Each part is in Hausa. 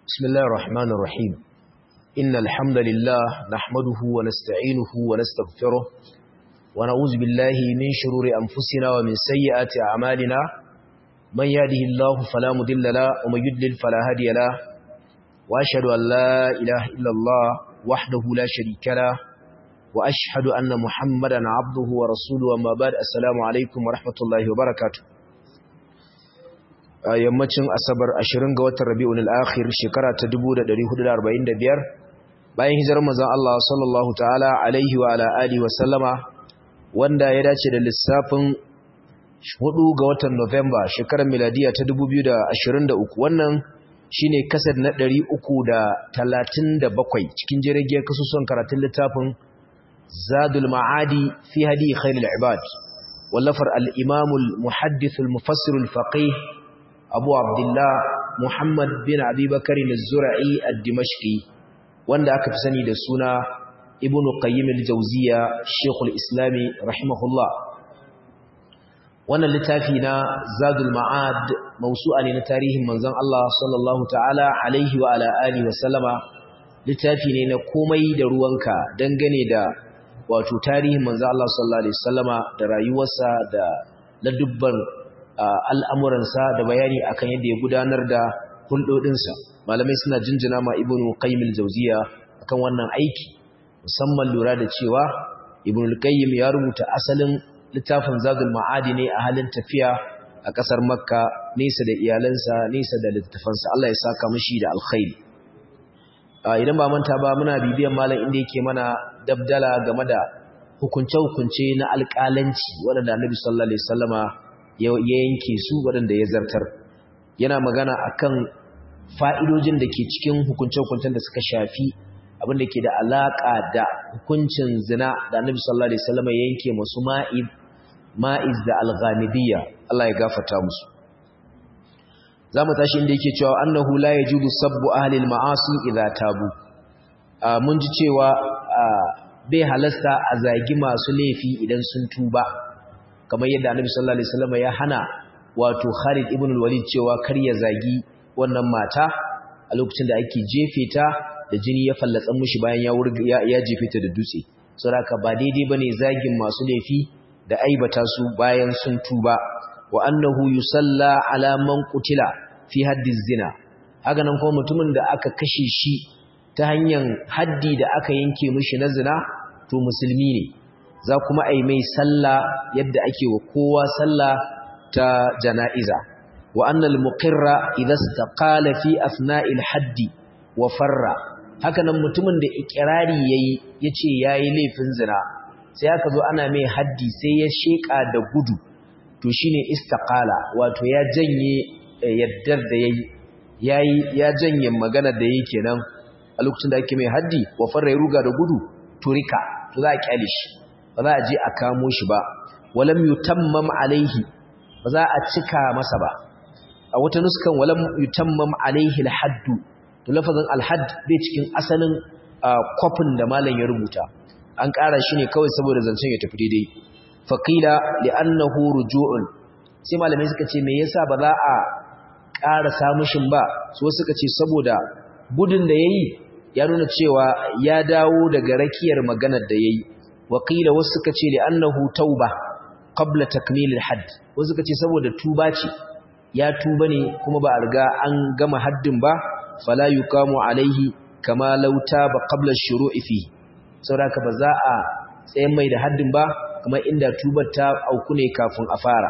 بسم الله الرحمن الرحيم إن الحمد لله نحمده ونستعينه ونستغفره ونعوذ بالله من شرور أنفسنا ومن سيئات أعمالنا من يهده الله فلا مضل له ومن يضلل فلا هادي له وأشهد أن لا إله إلا الله وحده لا شريك له وأشهد أن محمدا عبده ورسوله وما بعد السلام عليكم ورحمة الله وبركاته a yammacin asabar 20 ga watan rabi'un al-akhir shekara ta 1445 bayan hijirar manzon Allah sallallahu ta'ala alaihi wa ala alihi wa sallama wanda ya dace da lissafin 4 ga watan November shekarar miladiya ta 2023 wannan shine kasar na 337 cikin jirgin kasusuwan karatun littafin Zadul Ma'adi fi hadi khairul ibad wallafar al-Imam al-Muhaddith al-Mufassir al-Faqih abu abdullah muhammad bin abubakar al-zura'i al-dimashqi wanda aka fi sani da suna ibn qayyim al-jawziya shaykhul islami rahimahullah wannan littafi na zadul ma'ad mawsu'a ne na tarihin manzon Allah sallallahu ta'ala alaihi wa ala alihi wa sallama littafi ne na komai da ruwanka dangane da wato tarihin manzon Allah sallallahu alaihi wasallama da rayuwarsa da ladubban al'amuransa da bayani akan yadda ya gudanar da hulɗoɗinsa malamai suna jinjina ma ibn qayyim al-jawziya akan wannan aiki musamman lura da cewa ibn qayyim ya rubuta asalin littafin zadul ma'adi ne a halin tafiya a ƙasar makka nesa da iyalansa nesa da littafansa Allah ya saka mishi da alkhairi idan ba manta ba muna bibiyan malam inda yake mana dabdala game da hukunce-hukunce na alƙalanci waɗanda annabi sallallahu alaihi wasallama ya yanke su waɗanda ya zartar yana magana akan fa'idojin da ke cikin hukunce-hukuncen da suka shafi abinda ke da alaƙa da hukuncin zina da annabi sallallahu alaihi wasallam ya yanke masu ma'iz ma'iz da al-ghamidiyya Allah ya gafarta musu zamu tashi inda yake cewa annahu la yajudu sabbu ahli al-ma'asi idza tabu mun ji cewa bai halasta a zagi masu laifi idan sun tuba kamar yadda annabi sallallahu alaihi wasallam ya hana wato Khalid ibn al-Walid cewa kar ya zagi wannan mata a lokacin da ake jefe ta da jini ya fallatsa mishi bayan ya wurga ya jefe ta da dutse saboda ba daidai bane zagin masu laifi da aibata su bayan sun tuba wa annahu yusalla ala man qutila fi haddi zina haka nan kuma mutumin da aka kashe shi ta hanyar haddi da aka yanke mishi na zina to musulmi ne za kuma a yi mai sallah yadda ake wa kowa sallah ta jana'iza wa annal muqirra idza istaqala fi asna'il haddi wa farra hakanan mutumin da ikrari yayi yace yayi laifin zina sai aka zo ana mai haddi sai ya sheka da gudu to shine istaqala wato ya janye yaddar da yayi yayi ya janye magana da yake kenan a lokacin da ake mai haddi wa farra ya ruga da gudu turika to za a kyale shi ba za a je a kamo shi ba walam yutammam alaihi ba za a cika masa ba a wata nuskan walam yutammam alaihi alhaddu to lafazin alhadd bai cikin asalin kofin da malam ya rubuta an ƙara shi ne kawai saboda zancen ya tafi daidai faqila li'annahu ruju'un sai malamai suka ce me yasa ba za a ƙara samushin ba so suka ce saboda gudun da yayi ya nuna cewa ya dawo daga rakiyar maganar da yayi waƙila wasu suka ce da annahu tauba qabla takmilil hadd wasu suka ce saboda tuba ce ya tuba ne kuma ba a riga an gama haddin ba fala yuqamu alaihi kama law taba qabla shuru'i fi saboda ba za a tsayen mai da haddin ba kamar inda tubar ta auku ne kafin a fara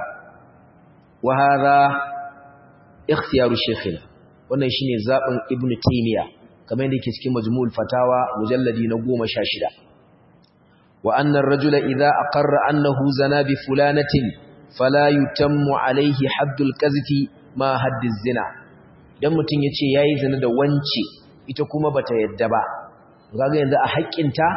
wa hadha ikhtiyaru shaykhina wannan shine zaben ibnu taymiya kamar yadda yake cikin majmu'ul fatawa mujalladi na 16 وأن الرجل إذا أقر أنه زنا بفلانة فلا يتم عليه حد الكذف ما حد الزنا idan mutum ya ce ya yi zina da wance ita kuma bata yadda ba kaga yanzu a haƙƙinta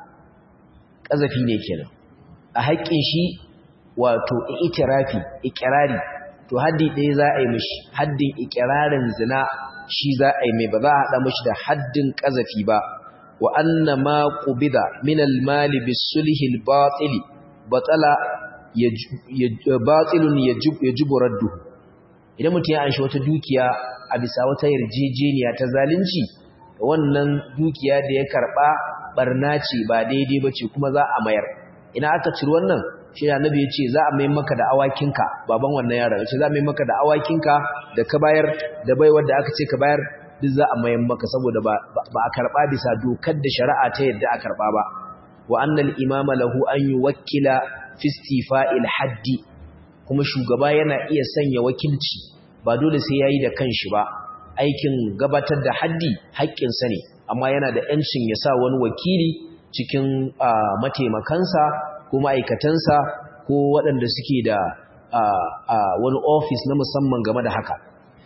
ƙazafi ne kenan a haƙƙin shi wato itirafi ikirari to haddi ɗaya za a yi mishi haddin ikirarin zina shi za a yi mai ba za a haɗa mishi da haddin ƙazafi ba wa anna ma qubida min al-mal bis-sulh al-batil batala batilun yajib radduhu idan mutum ya anshi wata dukiya a a bisa wata yarjejeniya ta zalunci wannan dukiya da ya karba barna ce ba daidai bace kuma za a mayar ina aka ciri wannan shi annabi ya ce za a mai maka da awakinka baban wannan yaron ya ce za a mai maka da awakinka da ka bayar da baiwar da aka ce ka bayar duk za a mayan maka saboda ba a karɓa bisa dokar da shari'a ta yadda a karɓa ba wa annal imama lahu an yuwakkila fi istifa'il haddi kuma shugaba yana iya sanya wakilci ba dole sai yayi da kanshi ba aikin gabatar da haddi haƙƙin sa ne amma yana da yancin ya sa wani wakili cikin mataimakansa ko ma'aikatansa ko waɗanda suke da wani ofis na musamman game da haka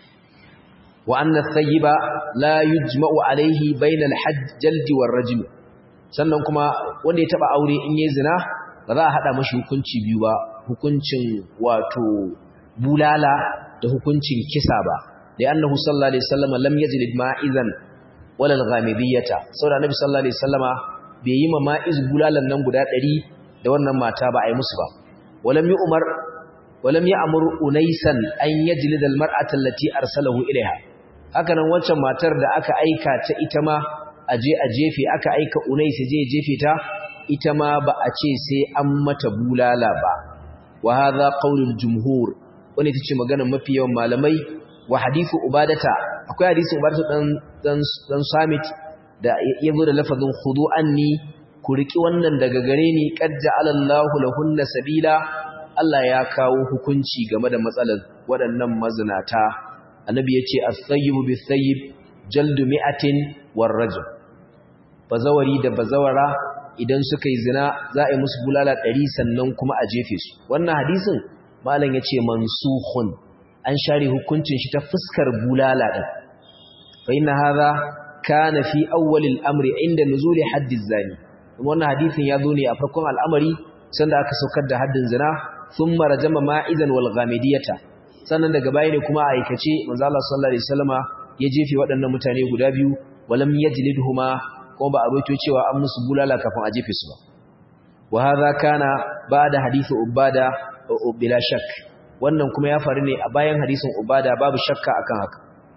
وأن الثيب لا يجمع عليه بين الحج جلد والرجم sannan kuma wanda ya taba aure in yayi zina ba za a hada mashi hukunci biyu ba hukuncin wato bulala da hukuncin kisa ba da annahu sallallahu alaihi wasallam lam yajlid ma'izan wala al-ghamidiyata saboda annabi sallallahu alaihi wasallama bai yi ma ma'iz bulalan nan guda 100 da wannan mata ba ai musu ba walam yi umar walam ya amur unaisan an yajlid al-mar'ata allati arsalahu ilaiha haka nan wancan matar da aka aika ta ita ma aje a jefe aka aika unais je jefe ta ita ma ba a ce sai an mata bulala ba wa hadha qaulul jumhur wani tace maganar mafi yawan malamai wa hadithu ubadata akwai hadisin ubadata dan dan dan samit da yazo da lafazin khudu anni ku riki wannan daga gare ni qad ja'alallahu lahunna sabila Allah ya kawo hukunci game da matsalar waɗannan mazinata annabi yace as-sayyibu bis-sayyib jaldu mi'atin war-rajul bazawari da bazawara idan suka yi zina za a yi musu bulala 100 sannan kuma a jefe su wannan hadisin malam yace mansukhun an share hukuncin shi ta fuskar bulala din fa inna hadha kana fi awwal al-amri inda nuzuli haddi zani wannan hadisin ya zo ne a farkon al'amari sanda aka saukar da haddin zina thumma rajama ma'izan wal ghamidiyata sannan daga baya ne kuma a aikace manzo Allah sallallahu alaihi wasallama ya jefe waɗannan mutane guda biyu walam yajlidhuma kuma ba a roito cewa an musu bulala kafin a jefe su ba wa hadha kana ba'da hadisi ubada bila shak wannan kuma ya faru ne a bayan hadisin ubada babu shakka akan haka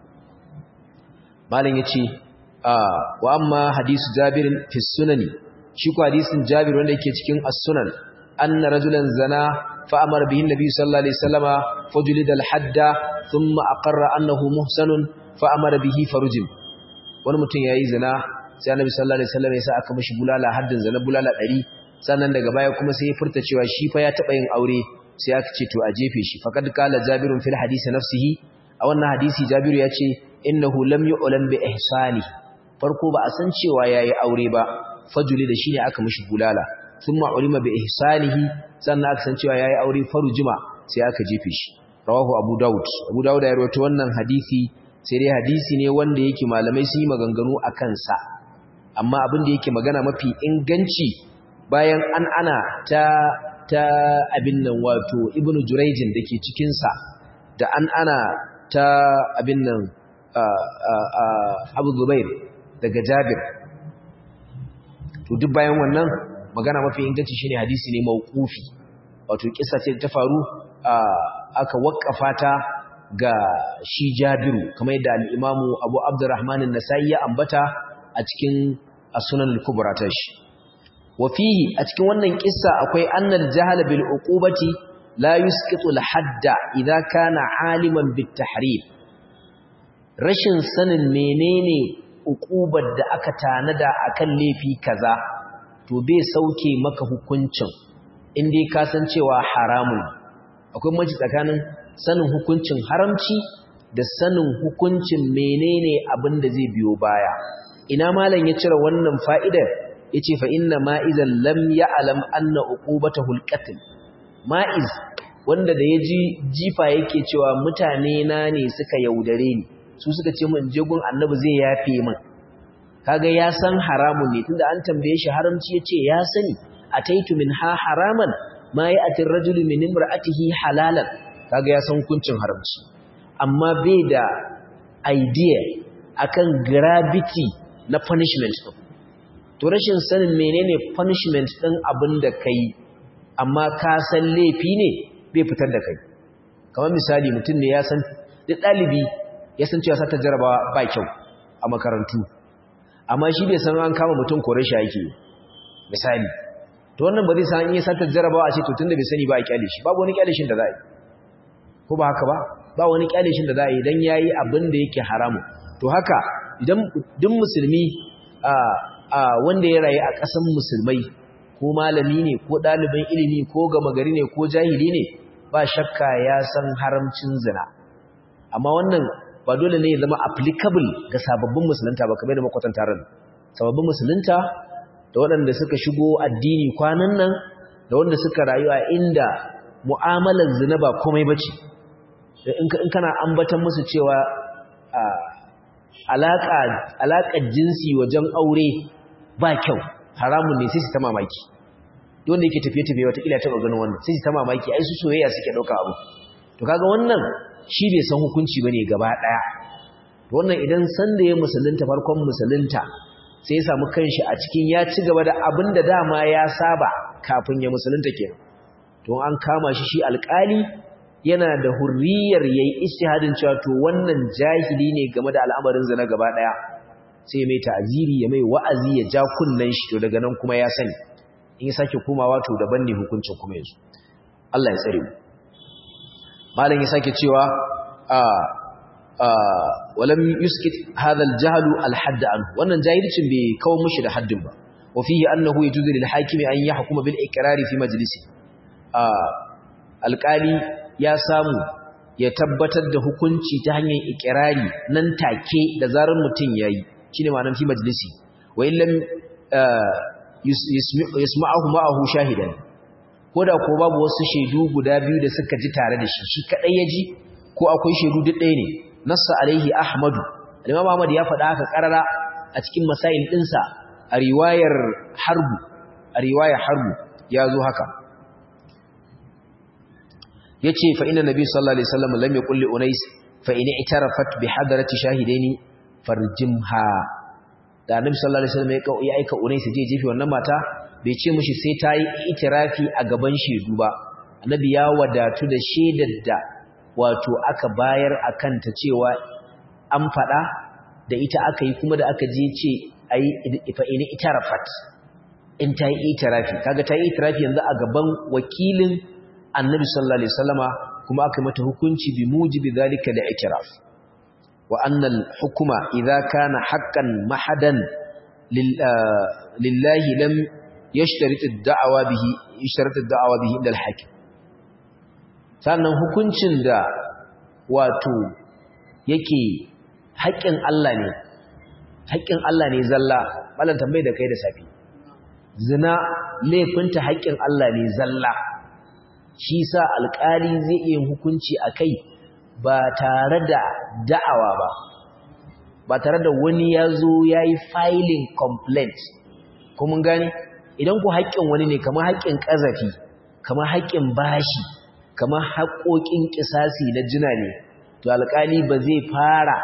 malam yace wa amma hadisu jabir fi sunani shi ko hadisin jabir wanda yake cikin as-sunan anna rajulan zana fa amara bihi nabi sallallahu alaihi wasallama fajlida al-hadda thumma aqarra annahu muhsanun fa amara bihi farujim wani mutum yayi zina sai annabi sallallahu alaihi wasallam ya sa aka mishi bulala haddin zina bulala 100 sannan daga baya kuma sai ya furta cewa shi fa ya taba yin aure sai aka ce to a jefe shi faqad qala jabirun fil hadisi nafsihi a wannan hadisi jabiru ya ce innahu lam yu'lam bi ihsani farko ba a san cewa yayi aure ba fajuli da shine aka mishi bulala thumma ulima bi ihsanihi sannan aka san cewa yayi aure farujima sai aka jefe shi rawahu abu daud abu daud ya rawaito wannan hadisi sai dai hadisi ne wanda yake malamai sun yi maganganu a kansa amma abin da yake magana mafi inganci bayan an ana ta ta abin nan wato ibnu jurayjin dake cikin sa da an ana ta abin nan abu zubair daga jabir to duk bayan wannan magana mafi inganci shine hadisi ne mauqufi wato kissa ce ta faru aka waƙafa ta ga shi jabiru kamar yadda al-imamu abu abdurrahman an-nasai ya ambata a cikin as-sunan al-kubra ta shi wa fihi a cikin wannan kissa akwai annal jahl bil uqubati la yusqitu al-hadda idza kana aliman bit tahrim rashin sanin menene uqubar da aka tanada akan laifi kaza to bai sauke maka hukuncin indai ka san cewa haramun akwai mace tsakanin sanin hukuncin haramci da sanin hukuncin menene abin da zai biyo baya ina malam ya cire wannan fa'idar yace fa inna ma'izan lam ya'lam anna uqubatahu al-qatl ma'iz wanda da yaji jifa yake cewa mutane na ne suka yaudare ni su suka ce min je gun annabi zai yafe min kaga ya san haramun ne tunda an tambaye shi haramci yace ya sani ataitu minha haraman ma ya'ti ar-rajulu min imra'atihi halalan kaga ya san hukuncin haramci amma bai da idea akan gravity na punishment din to rashin sanin menene punishment din abin da kai amma ka san laifi ne bai fitar da kai kamar misali mutum ne ya san duk dalibi ya san cewa sata jarabawa ba kyau a makarantu amma shi bai san an kama mutum kore shi yake misali to wannan ba zai san in ya sata jarabawa a ce to tunda bai sani ba a kyale shi babu wani kyale shin da za a yi ko ba haka ba ba wani kyale shin da za a yi dan yayi abin da yake haramu to haka idan duk musulmi a a wanda ya rayu a ƙasan musulmai ko malami ne ko ɗalibin ilimi ko gama gari ne ko jahili ne ba shakka ya san haramcin zina amma wannan ba dole ne ya zama applicable ga sababbin musulunta ba kamar da makwatanta ran sababbin musulunta da waɗanda suka shigo addini kwanan nan da wanda suka rayu a inda mu'amalar zina ba komai bace in kana ambatan musu cewa alaka alakar jinsi wajen aure ba kyau haramun ne sai su ta mamaki wanda yake tafiye-tafiye watakila taɓa ganin wannan sai su ta mamaki ai su soyayya suke ɗauka abu to kaga wannan shi bai san hukunci bane gaba ɗaya to wannan idan san da ya musulunta farkon musulunta sai ya samu kanshi a cikin ya ci gaba da abin da dama ya saba kafin ya musulunta kenan to an kama shi shi alƙali yana da hurriyar yayi ijtihadin cewa to wannan jahili ne game da al'amarin zina gaba ɗaya sai mai ta'aziri ya mai wa'azi ya ja kunnen shi to daga nan kuma ya sani in ya sake komawa to daban ne hukuncin kuma yanzu Allah ya tsare mu malam ya sake cewa a a walam yuskit hadha al-jahl al-hadd anhu wannan jahilcin bai kawo mushi da haddin ba wa fihi annahu yajuzu lil hakimi an yahkuma bil iqrar fi majlisi a alqali ya samu ya tabbatar da hukunci ta hanyar iqrari nan take da zarar mutun yayi shine ma'anar fi majlisi wa illam yasma'ahu ma'ahu shahidan koda ko babu wasu shaidu guda biyu da suka ji tare da shi shi kadai ya ji ko akwai shaidu duk ɗaya ne nassa alaihi ahmadu al-imam ahmad ya faɗa haka karara a cikin masail ɗinsa a riwayar harbu a riwayar harbu ya zo haka yace fa inna nabi sallallahu alaihi wasallam lam yaqul li unais fa in i'tarafat bi hadarati shahidaini farjimha da annabi sallallahu alaihi wasallam ya aika unais je jefi wannan mata bai ce mishi sai ta yi itirafi a gaban shedu ba annabi ya wadatu da shaidar da wato aka bayar akan ta cewa an fada da ita aka yi kuma da aka je ce ayi fa in itarafat in ta yi itirafi kaga ta yi itirafi yanzu a gaban wakilin annabi sallallahu alaihi wasallama kuma aka mata hukunci bi mujibi zalika da itiraf wa annal hukuma idza kana haqqan mahadan lillahi lam yashtarit ad-da'wa bihi yashtarit ad-da'wa bihi inda al-hakim sannan hukuncin da wato yake haƙƙin Allah ne haƙƙin Allah ne zalla malan tambaye da kai da safi zina laifinta haƙƙin Allah ne zalla shi sa alƙali zai iya hukunci a kai ba tare da da'awa ba ba tare da wani ya zo ya yi filing complaint kuma gani idan ku haƙƙin wani ne kamar haƙƙin ƙazafi kamar haƙƙin bashi kamar haƙoƙin ƙisasi na jina ne to alƙali ba zai fara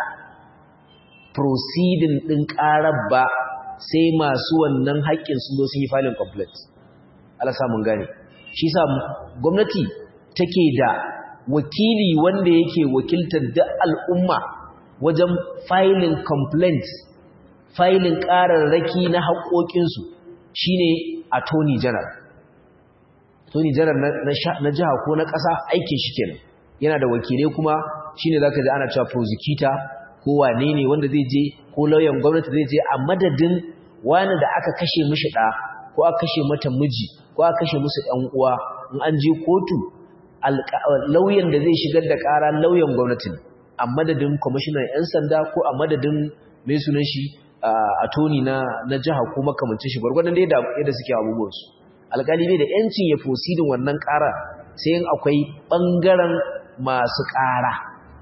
proceeding ɗin ƙarar ba sai masu wannan haƙƙin sun zo sun yi filing complaint Allah samun gane shi sa gwamnati take da wakili wanda yake wakiltar da al'umma wajen filing complaints filing ƙararraki na haƙoƙinsu shine attorney general attorney general na jiha ko na ƙasa aikin shi kenan yana da wakilai kuma shine zaka ji ana cewa prosecutor ko wane ne wanda zai je ko lauyan gwamnati zai je a madadin wani da aka kashe mishi ɗa ko aka kashe mata miji ko aka kashe musu ɗan uwa in an je kotu lauyan da zai shigar da ƙara lauyan gwamnati a madadin kwamishinan 'yan sanda ko a madadin mai sunan shi a toni na na jiha ko makamancin shi gwargwadon da yadda suke abubuwansu alƙali ne da 'yancin ya fosidin wannan ƙara sai yin akwai ɓangaren masu ƙara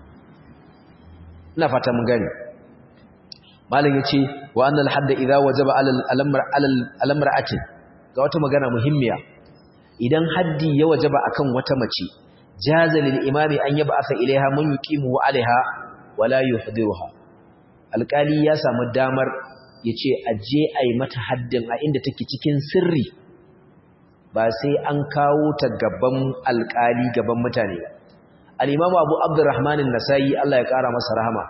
ina fata mun gani malam ya ce wa annal hadda idza wajaba alal mar'atin ga wata magana muhimmiya idan haddi ya wajaba akan wata mace jaza lil imami an yaba asa ilaiha man yuqimu alaiha wala yuhdiruha alkali ya samu damar yace aje ai mata haddin a inda take cikin sirri ba sai an kawo ta gaban alkali gaban mutane ba al-imam Abu Abdurrahman an-Nasa'i Allah ya kara masa rahama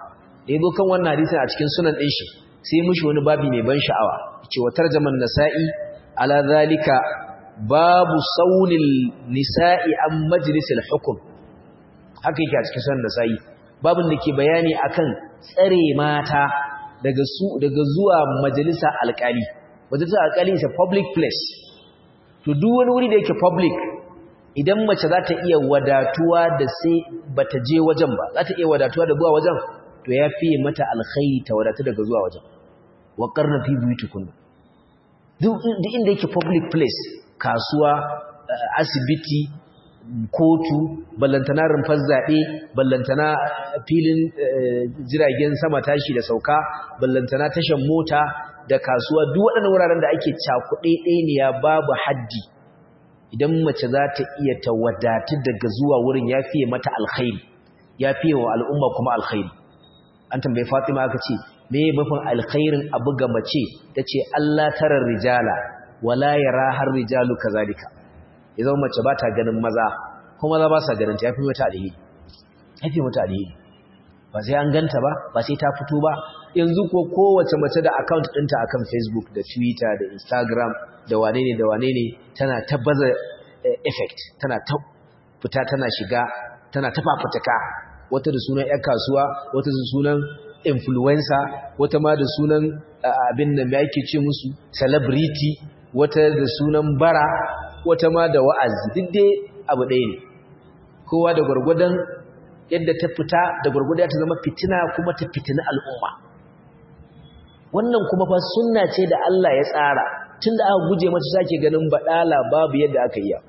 da yabo kan wannan hadisin a cikin sunan din shi sai mushi wani babi mai ban sha'awa yace wa tarjaman nasa'i ala zalika babu saunil nisa'i an majlisil hukm haka yake a cikin sunan nasa'i babin da ke bayani akan tsare mata daga su daga zuwa majalisa alƙali majalisa alƙali is a public place to duk wani wuri da yake public idan mace za ta iya wadatuwa da sai bata je wajen ba za ta iya wadatuwa da zuwa wajen to ya fiye mata alkhairi ta wadatu daga zuwa wajen wa qarna fi buyutikunna duk inda yake public place kasuwa asibiti kotu ballantana rumfar zaɓe ballantana filin jiragen sama tashi da sauka ballantana tashan mota da kasuwa duk waɗannan wuraren da ake cakuɗe ɗaya babu haddi idan mace za ta iya ta wadatu daga zuwa wurin ya fiye mata alkhairi ya fiye wa al'umma kuma alkhairi an tambayi fatima aka ce me mafin alkhairin abu ga mace ta ce allah tarar rijala wala yara har rijalu kazalika ya zama mace ba ta ganin maza kuma maza ba sa ganin ta ya fi mata alheri ya fi mata alheri ba sai an ganta ba ba sai ta fito ba yanzu ko kowace mace da account ɗinta akan facebook da twitter da instagram da wane ne da wane ne tana ta baza effect tana ta fita tana shiga tana ta fafutuka wata da sunan ƴan kasuwa wata da sunan influencer wata ma da sunan abin da mai ake ce musu celebrity wata da sunan bara wata ma da wa'azi duk dai abu ɗaya ne kowa da gwargwadon yadda ta fita da gwargwadon ta zama fitina kuma ta fitina al'umma wannan kuma fa sunna ce da Allah ya tsara tunda aka guje mata sake ganin badala babu yadda aka yi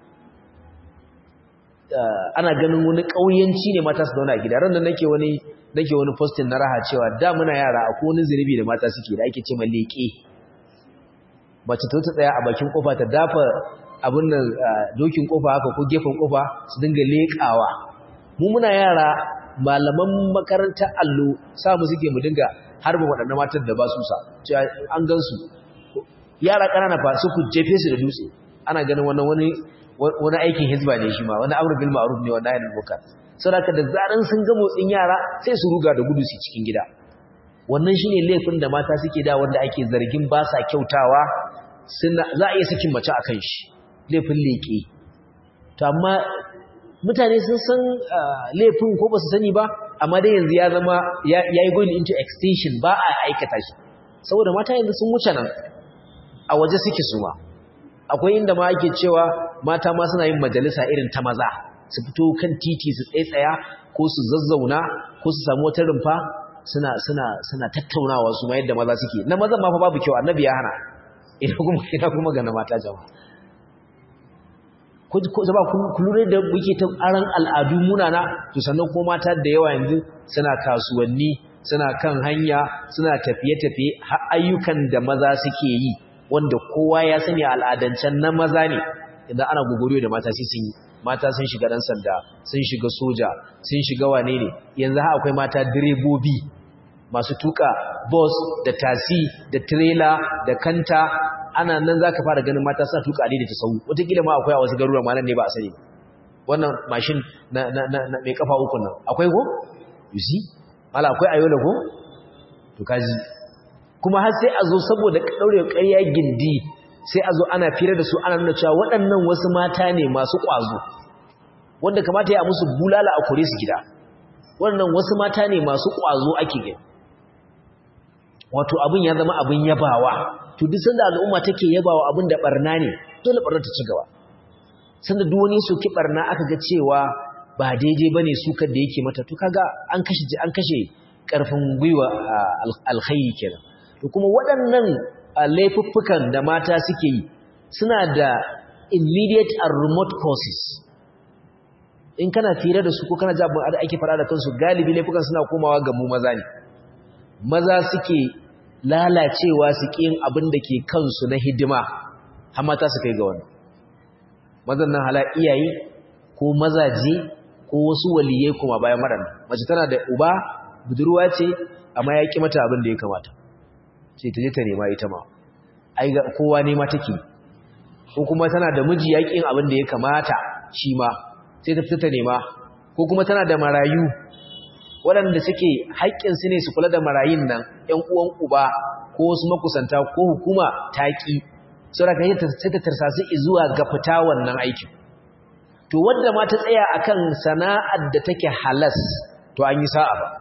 ana ganin wani kauyanci ne mata su zauna a gida ran da nake wani nake wani posting na raha cewa da muna yara akwai wani zunubi da mata suke da ake ce ma leke mace ta ta tsaya a bakin kofa ta dafa abin nan dokin kofa haka ko gefen kofa su dinga lekawa mu muna yara malaman makarantar allo sa mu suke mu dinga harba waɗannan matan da ba su sa cewa an gansu yara ƙanana fa su ku jefe su da dutse ana ganin wannan wani wani aikin hizba ne shi ma wani amr bil ma'ruf ne wannan ayyukan muka saboda da zaran sun ga motsin yara sai su ruga da gudu su cikin gida wannan shine laifin da mata suke da wanda ake zargin ba sa kyautawa suna za a iya sakin mace akan shi laifin leke to amma mutane sun san laifin ko ba su sani ba amma dai yanzu ya zama ya yi going into extinction ba a aikata shi saboda mata yanzu sun wuce nan a waje suke suma akwai inda ma ake cewa mata ma suna yin majalisa irin ta maza su fito kan titi su tsaitsaya ko su zazzauna ko su samu wata rumfa suna suna suna tattaunawa su ma yadda maza suke na maza ma fa babu kyau annabi ya hana ina kuma ina kuma ga na mata jama'a ko zaba ku lura da muke ta aran al'adu munana to sannan ko mata da yawa yanzu suna kasuwanni suna kan hanya suna tafiye-tafiye har ayyukan da maza suke yi wanda kowa ya sani al'adancen na maza ne idan ana gogoriyo da mata sai sun yi mata sun shiga dan sanda sun shiga soja sun shiga wane ne yanzu har akwai mata direbobi masu tuka bus da tasi da trailer da kanta ana nan za ka fara ganin mata suna tuka da ta sau wataƙila ma akwai a wasu garuruwa ma nan ne ba a sani wannan mashin na mai kafa uku nan akwai ko? you see? mala akwai ayola ko? to kaji kuma har sai a zo saboda ɗaure ƙarya gindi sai a zo ana fira da su ana nuna cewa waɗannan wasu mata ne masu ƙwazo wanda kamata ya musu bulala a kore su gida waɗannan wasu mata ne masu ƙwazo ake gani wato abin ya zama abin yabawa to duk sanda al'umma take yabawa abin da barna ne dole barna ta ci gaba sanda duk wani soki barna aka ga cewa ba daidai bane sukar da yake mata to kaga an kashe an kashe karfin gwiwa alkhairi kenan to kuma waɗannan laifuffukan da mata suke yi suna da immediate and remote causes in kana fira da su ko kana jabin da ake fara da kansu galibi laifukan suna komawa ga mu maza ne maza suke lalacewa su ƙin abin da ke kansu na hidima har mata su kai ga wani mazan nan hala iyaye ko mazaje ko wasu waliyai kuma bayan maran mace tana da uba budurwa ce amma ya ƙi mata abin da ya kamata sai ta je ta nema ita ma ai ga kowa nema take ko kuma tana da miji ya ƙin abin da ya kamata shi ma sai ta fita ta nema ko kuma tana da marayu waɗanda suke haƙƙinsu ne su kula da marayun nan ‘yan uwan uba ko wasu makusanta ko hukuma taƙi saboda ka sai ta tarsasu zuwa ga fita wannan aikin to wadda ma ta tsaya akan sana'ar da take halas to an yi sa'a ba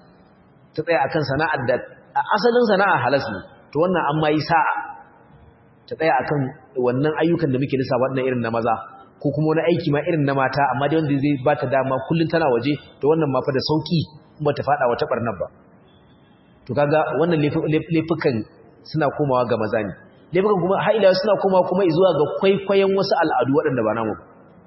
ta tsaya akan sana'ar da asalin sana'a halas ne to wannan an ma yi sa'a ta tsaya akan wannan ayyukan da muke nisa wannan irin na maza ko kuma wani aiki ma irin na mata amma dai wanda zai ba ta dama kullum tana waje to wannan ma fa da sauki ba ta fada wata barnar ba to kaga wannan laifukan suna komawa ga maza ne laifukan kuma har ila suna komawa kuma zuwa ga kwaikwayon wasu al'adu waɗanda ba namu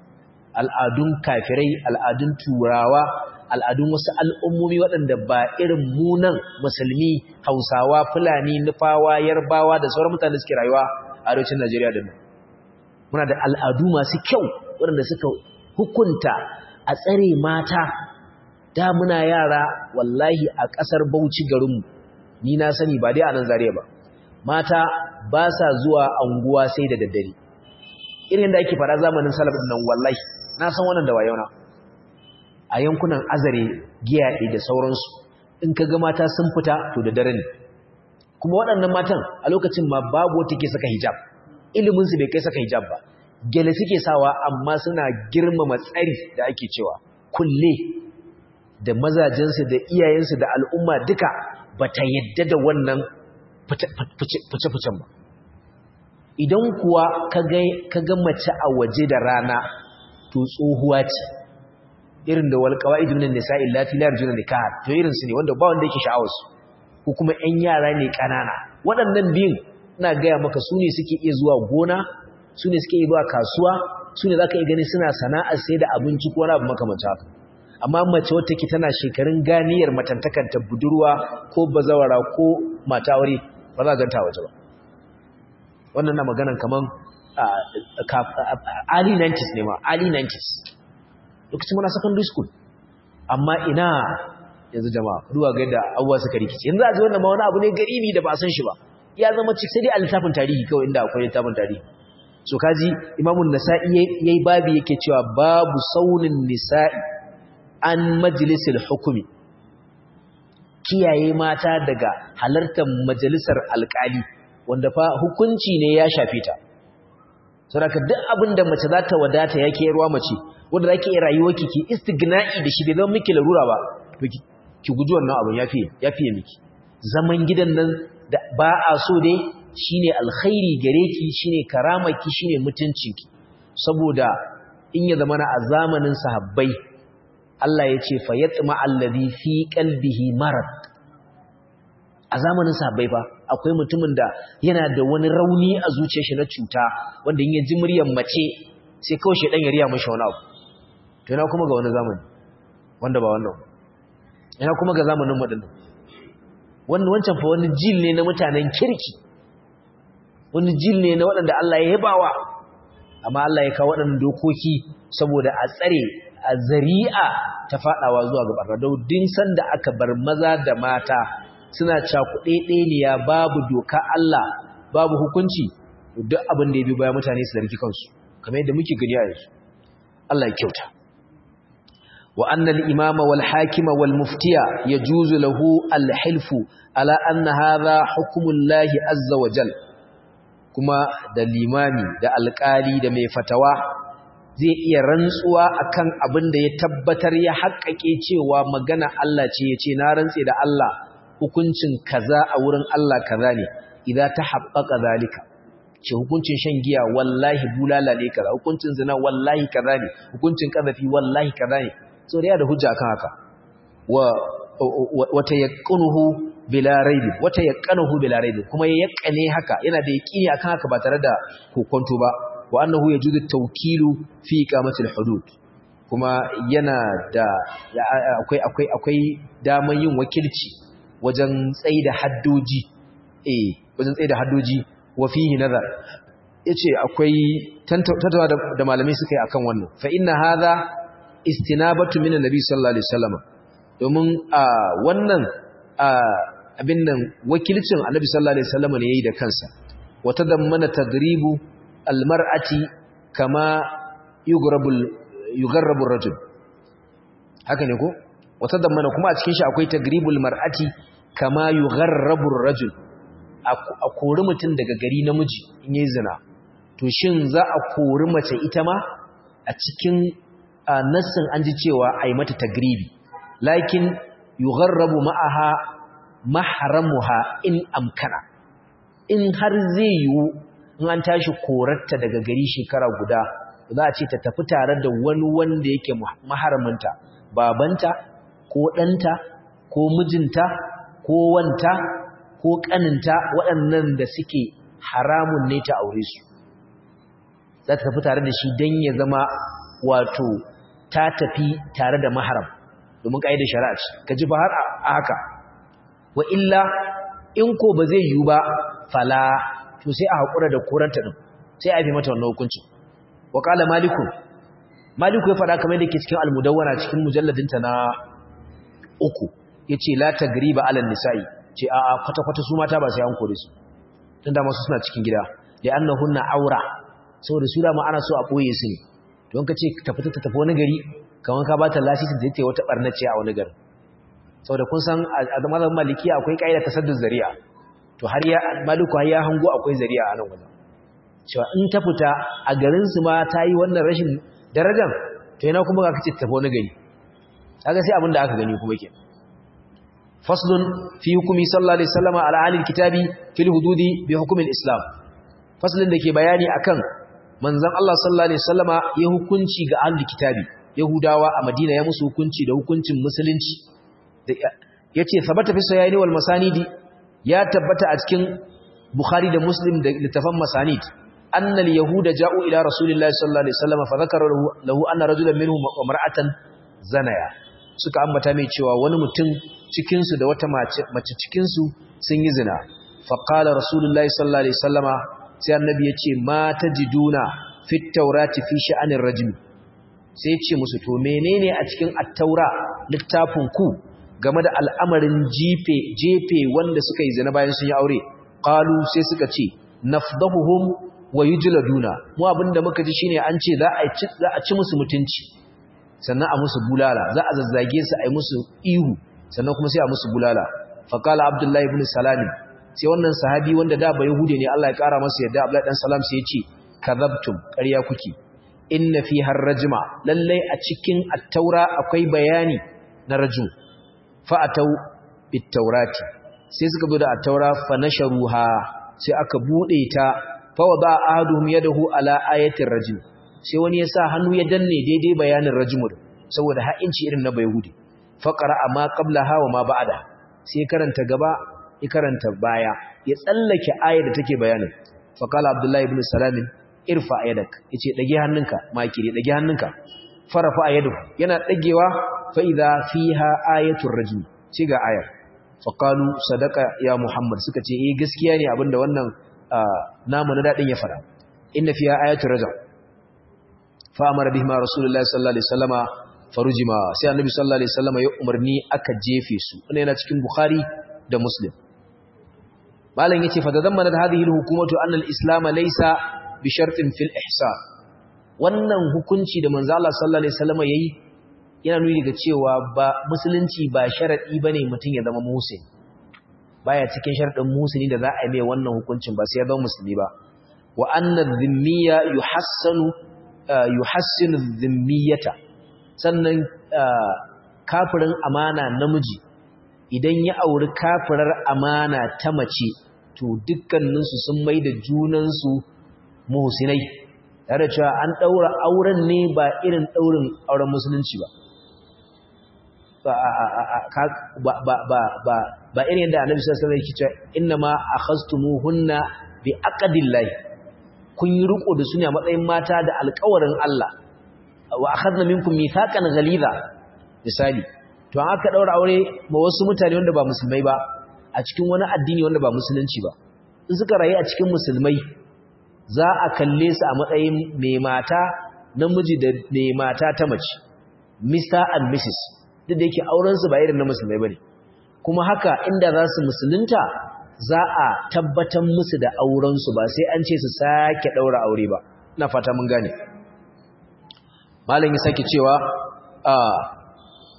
al'adun kafirai al'adun turawa al'adun wasu al'ummomi waɗanda ba irin munan musulmi hausawa fulani nufawa yarbawa da sauran mutane suke rayuwa a arewacin najeriya da mu muna da al'adu masu kyau waɗanda suka hukunta a tsare mata da muna yara wallahi a ƙasar bauchi garinmu ni na sani ba dai a nan zariya ba mata ba sa zuwa anguwa sai da daddare irin da ake fara zamanin salafin nan wallahi na san wannan da wayona a yankunan azare giyaɗe da sauransu in ka ga mata sun fita to da dare ne kuma waɗannan matan a lokacin ma babu wata ke saka hijab iliminsu bai kai saka hijab ba gele suke sawa amma suna girmama tsari da ake cewa kulle da mazajensu da iyayensu da al'umma duka ba ta yadda da wannan fice-ficen ba idan kuwa ka ga mace a waje da rana to tsohuwa ce irin da walƙawa idunin nisa illati la yarjuna nikah to irin su ne wanda ba wanda yake sha'awar su ko kuma ƴan yara ne ƙanana waɗannan biyun ina gaya maka su ne suke iya zuwa gona su ne suke iya zuwa kasuwa su ne za ka iya gani suna sana'ar sai da abinci ko wani abu makamanta haka amma mace wata ke tana shekarun ganiyar matantakanta budurwa ko bazawara ko mata aure ba za a ganta waje ba wannan na maganan kaman early 90s ne ma early 90s lokacin muna secondary school amma ina yanzu jama'a ruwa ga yadda abuwa suka rikici yanzu a ji wannan ma wani abu ne garibi da ba san shi ba ya zama cik sai dai a littafin tarihi kawai inda akwai littafin tarihi so kaji imamun nasa'i yayi babi yake cewa babu saunin nisa'i an majalisil hukumi kiyaye mata daga halartar majalisar alkali wanda fa hukunci ne ya shafe ta saboda duk abin da mace za ta wadata yake yarwa mace wanda zaki iya rayuwar ki ki istigna'i da shi bai zama miki larura ba to ki guji wannan abin yafi yafi miki zaman gidan nan da ba a so dai shine alkhairi gare ki shine karamaki shine mutuncinki saboda in ya zamana a zamanin sahabbai Allah ya ce fa yatma allazi fi qalbihi marad a zamanin sahabbai fa akwai mutumin da yana da wani rauni a zuciyar shi na cuta wanda in ya ji muryar mace sai kawai shedan ya riya mishi wani abu to ina kuma ga wani zamani wanda ba wannan ina kuma ga zamanin mu dinnan wannan wancan fa wani jil ne na mutanen kirki wani jil ne na waɗanda Allah ya yabawa amma Allah ya kawo waɗannan dokoki saboda a tsare a zari'a ta faɗawa zuwa ga barna don din sanda aka bar maza da mata suna cakuɗe ɗeniya babu doka Allah babu hukunci duk abin da ya bi bayan mutane su zargi kansu kamar yadda muke gani a yanzu Allah ya kyauta wa annal imama wal hakima wal muftiya yajuzu lahu al hilfu ala anna hadha hukmullahi azza wa jal kuma da limami da alƙali da mai fatawa zai iya rantsuwa akan abin da ya tabbatar ya haƙƙaƙe cewa magana Allah ce ya ce na rantse da Allah hukuncin kaza a wurin Allah kaza ne idan ta haɓɓaka zalika ce hukuncin shan giya wallahi bulala ne kaza hukuncin zina wallahi kaza ne hukuncin kazafi wallahi kaza ne so da ya da hujja kan haka wa wata yaqunuhu bila raibin wata yaqanuhu bila raibin kuma ya yaqane haka yana da yaqini akan haka ba tare da kokonto ba wa annahu yajuzu tawkilu fi iqamati hudud kuma yana da akwai akwai akwai daman yin wakilci wajen tsaida haddoji eh wajen tsaida haddoji wa fihi nazar yace akwai tantawa da malamai suka yi akan wannan fa inna hadha istinabatu min annabi sallallahu alaihi wasallam domin wannan abin nan wakilcin annabi sallallahu alaihi wasallam ne yayi da kansa wa tadammana tagribu almar'ati kama yugrabul yugharrabu rajul haka ne ko wata dammana kuma a cikin shi akwai tagribul mar'ati kama yugharrabu ar-rajul a kori mutum daga gari namiji in yi zina to shin za a kori mace ita ma a cikin nassin an ji cewa a yi mata tagribi lakin yugharrabu ma'aha mahramuha in amkana in har zai yiwu in an tashi korarta daga gari shekara guda za a ce ta tafi tare da wani wanda yake maharaminta babanta ko ɗanta ko mijinta ko wanta ko ƙaninta waɗannan da suke haramun ne ta aure su za ta tafi tare da shi don ya zama wato ta tafi tare da maharam domin ƙa'idar shari'a ce ka ji ba har a haka wa illa in ko ba zai yiwu ba fala to sai a haƙura da koranta ɗin sai a fi mata wannan hukuncin wa ƙala maliku maliku ya faɗa kamar da ke cikin almudawwana cikin mujalladinta na uku ya ce la ta gariba alal nisa'i ce a a kwata-kwata su mata ba sai an kore su tun da masu suna cikin gida da an hunna aura saboda su dama ana so a ɓoye su ne don ka ce ta fita ta tafi wani gari kamar ka ba ta lasisi da ta wata ɓarnace a wani garin saboda kun san a mazan malikiya akwai ƙa'ida ta saddun zari'a to har ya maliku har ya hango akwai zari'a a nan wajen cewa in ta fita a garinsu ma ta yi wannan rashin darajar to yana kuma ka kace tafi wani gari kaga sai abin da aka gani kuma ke faslun fi hukumi sallallahu alaihi wasallam ala alil kitabi fil hududi bi hukumin islam faslun da ke bayani akan manzon Allah sallallahu alaihi wasallama ya hukunci ga ahlul kitabi yahudawa a madina ya musu hukunci da hukuncin musulunci yace sabata fi sayani wal masanidi ya tabbata a cikin bukhari da muslim da littafan masanid أن اليهود جاءوا إلى رسول الله صلى الله عليه وسلم فذكر له أن رجلا منهم ومرأة زنيا suka ambata mai cewa wani mutum cikinsu da wata mace cikinsu sun yi zina faƙala rasulullahi sallallahu alaihi sallama sai annabi ya ce ma ta jiduna fit taurati fi sha'anin rajimi sai ce musu to menene a cikin attaura littafin ku game da al'amarin jefe jefe wanda suka yi zina bayan sun yi aure qalu sai suka ce nafdahuhum wa yujladuna mu abinda muka ji shine an ce za a ci za a ci musu mutunci sannan a musu bulala za a zazzage su a yi musu ihu sannan kuma sai a musu bulala fa qala abdullahi ibn salam sai wannan sahabi wanda da ba yahude ne Allah ya kara masa yadda abdullahi dan salam sai ya ce kadhabtum ƙarya kuke inna fi harrajma lalle a cikin at-taura akwai bayani na rajul fa atau bit-taurati sai suka zo da at-taura fa nasharuha sai aka bude ta fawada ahaduhum yadahu ala ayatir rajim sai wani ya sa hannu ya danne daidai bayanin rajimur saboda ha'inci irin na bayhudi faqara amma qablaha wa ma ba'da sai karanta gaba ya karanta baya ya tsallake ayar da take bayanin faqala abdullahi ibn salam irfa ayadak yace dage hannunka makiri dage hannunka farafa ayadu yana dagewa fa idha fiha ayatur rajim sai ga ayar faqalu sadaqa ya muhammad suka ce eh gaskiya ne abinda wannan namu na daɗin ya fara inna fiya ayatul rajam fa amara bihima rasulullahi sallallahu alaihi wasallama farujima sai annabi sallallahu alaihi wasallama ya umarni aka jefe su wannan yana cikin bukhari da muslim malam yace fa tadammana hadhihi alhukumatu anna alislam laysa bi shartin fil ihsan wannan hukunci da manzo Allah sallallahu alaihi wasallama yayi yana nuni ga cewa ba musulunci ba sharadi bane mutun ya zama musulmi baya cikin sharadin musulmi da za a yi mai wannan hukuncin ba sai ya zama musulmi ba wa anna dhimmiya yuhassanu yuhassinu dhimmiyata sannan kafirin amana namiji idan ya auri kafirar amana ta mace to dukkaninsu sun mai da junansu muhsinai tare cewa an daura auren ne ba irin daurin auren musulunci ba ba irin yadda annabi sallallahu alaihi wasallam yake cewa innama akhastumuhunna bi aqdillahi kun yi riko da su ne a matsayin mata da alƙawarin Allah wa akhadna minkum mithaqan ghaliza misali to an aka daura aure ma wasu mutane wanda ba musulmai ba a cikin wani addini wanda ba musulunci ba in suka rayu a cikin musulmai za a kalle su a matsayin mai mata namiji da mai mata ta mace Mr and Mrs duk da yake aurensu ba irin na musulmai bane kuma haka inda za su musulunta za a tabbatar musu da aurensu ba sai an ce su sake daura aure ba ina fata mun gane malam ya sake cewa a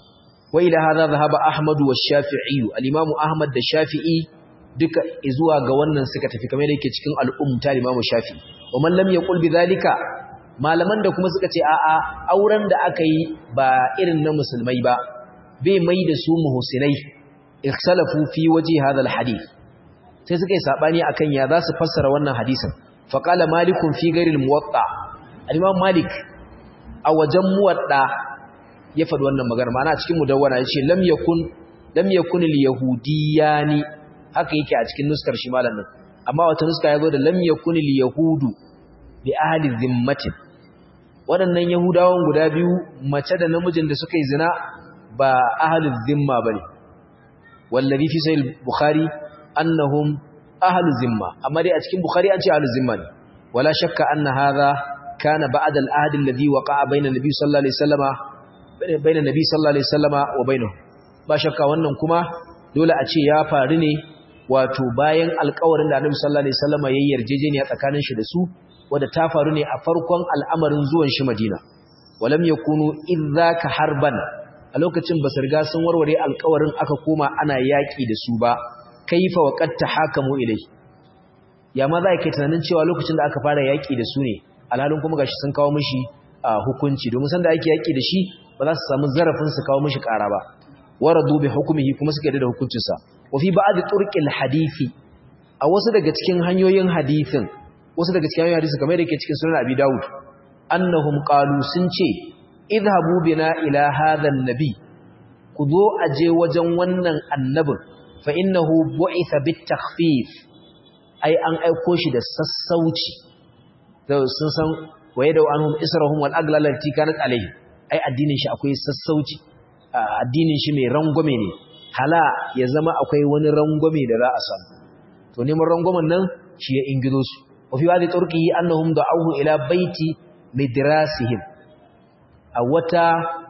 wa ila hadha dhahaba ahmad wa shafi'i al-imam ahmad da shafi'i duka zuwa ga wannan suka tafi kamar yake cikin al-umta al-imam shafi'i wa man lam yaqul bidhalika malaman da kuma suka ce a'a auren da aka yi ba irin na musulmai ba bai mai da su muhsinai ikhtalafu fi waji hadha al-hadith sai suka yi sabani akan ya za su fassara wannan hadisin faqala malikun fi ghairi al-muwatta al-imam malik a wajen muwadda ya faɗi wannan magana ma'ana cikin mudawwana yace lam yakun lam yakun al-yahudiyani haka yake a cikin nuskar shi malamin amma wata nuska yazo da lam yakun al-yahudu bi ahli zimmatin waɗannan yahudawan guda biyu mace da namijin da suka yi zina ba ahli zimma bane wallazi fi sahih bukhari annahum ahli zimma amma dai a cikin bukhari an ce ahli zimma ne wala shakka anna hadha kana ba'da al-ahd alladhi waqa'a bayna nabi sallallahu alaihi wasallama bayna nabi sallallahu alaihi wasallama wa bainahu ba shakka wannan kuma dole a ce ya faru ne wato bayan alƙawarin da annabi sallallahu alaihi wasallama yayin yarjejeniya tsakanin shi da su wanda ta faru ne a farkon al'amarin zuwan shi Madina walam yakunu idzaka harban a lokacin ba riga sun warware alƙawarin aka koma ana yaki da su ba kaifa waqad tahakamu ilai ya ma za ka tunanin cewa lokacin da aka fara yaki da su ne alhalin kuma gashi sun kawo mishi hukunci domin san da ake yaki da shi ba za su samu zarafin su kawo mishi ƙara ba waradu bi hukmihi kuma suka yarda da hukuncinsa wa fi ba'd turqil hadisi a wasu daga cikin hanyoyin hadisin wasu daga cikin hadisi kamar da yake cikin sunan Abi Dawud annahum qalu sun ce idhabu bina ila hadha an-nabi ku zo aje wajen wannan annabin fa innahu bu'itha bit-takhfif ai an aiko shi da sassauci da sun san waye da anhum israhum wal aglal lati kanat alayhi ai addinin shi akwai sassauci addinin shi mai rangwame ne hala ya zama akwai wani rangwame da za a samu to neman rangwamen nan shi ya ingizo su وفي بعض طرقه أنهم دعوه إلى بيت مدراسهم أوتا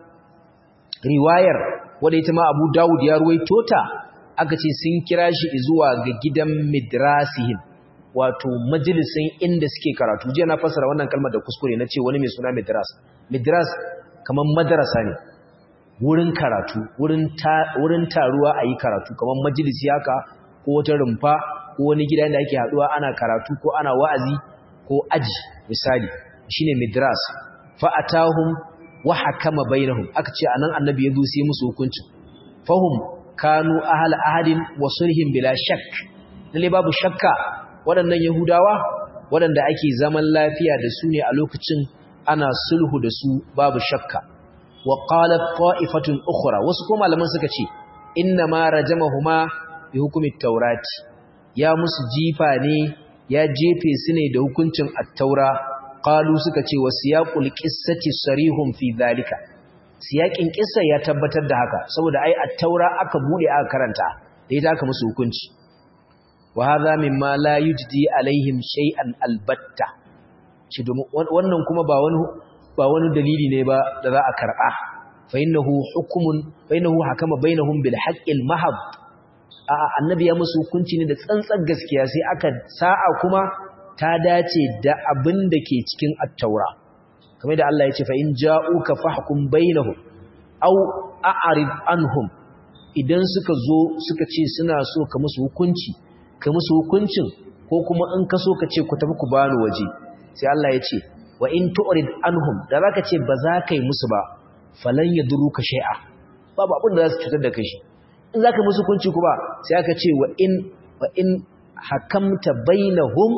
رواير وديتما أبو داود يروي توتا akace sun kira shi zuwa ga gidan midrasihim wato majalisin inda suke karatu jiya na fasara wannan kalmar da kuskure na ce wani mai suna midras midras kamar madarasa ne wurin karatu wurin taruwa a yi karatu kamar majalisi haka ko wata rumfa ko wani gida da ake haduwa ana karatu ko ana wa'azi ko aji misali shine midras fa atahum wa hakama bainahum aka ce anan annabi yazo sai musu hukunci fahum kanu ahal ahadin wa sulhin bila shakk lalle babu shakka waɗannan yahudawa waɗanda ake zaman lafiya da su ne a lokacin ana sulhu da su babu shakka wa qalat ta'ifatun ukhra wasu ko malaman suka ce inna ma rajamahuma bi hukumi taurati ya musu jifa ne ya jefe su ne da hukuncin attaura qalu suka ce wasiyaqul qissati sarihun fi zalika siyaqin kissa ya tabbatar da haka saboda ai attaura aka bude aka karanta da ita aka musu hukunci wa hadha mimma la yujdi alaihim shay'an albatta shi domin wannan kuma ba wani ba wani dalili ne ba da za a karba fa innahu hukmun fa innahu hakama bainahum bil haqqil mahab a'a annabi ya musu hukunci ne da tsantsar gaskiya sai aka sa'a kuma ta dace da abin da ke cikin at-taura kamar da Allah ya ce fa in ja'uka fahkum bainahum aw a'rid anhum idan suka zo suka ce suna so ka musu hukunci ka musu hukuncin ko kuma in ka so ka ce ku tafi ku bani waje sai Allah ya ce wa in tu'rid anhum da zaka ce ba za ka yi musu ba falan yadruka shay'a babu abin da za su cutar da kai shi in za ka musu kunci kuma sai aka ce wa in wa in hakamta bainahum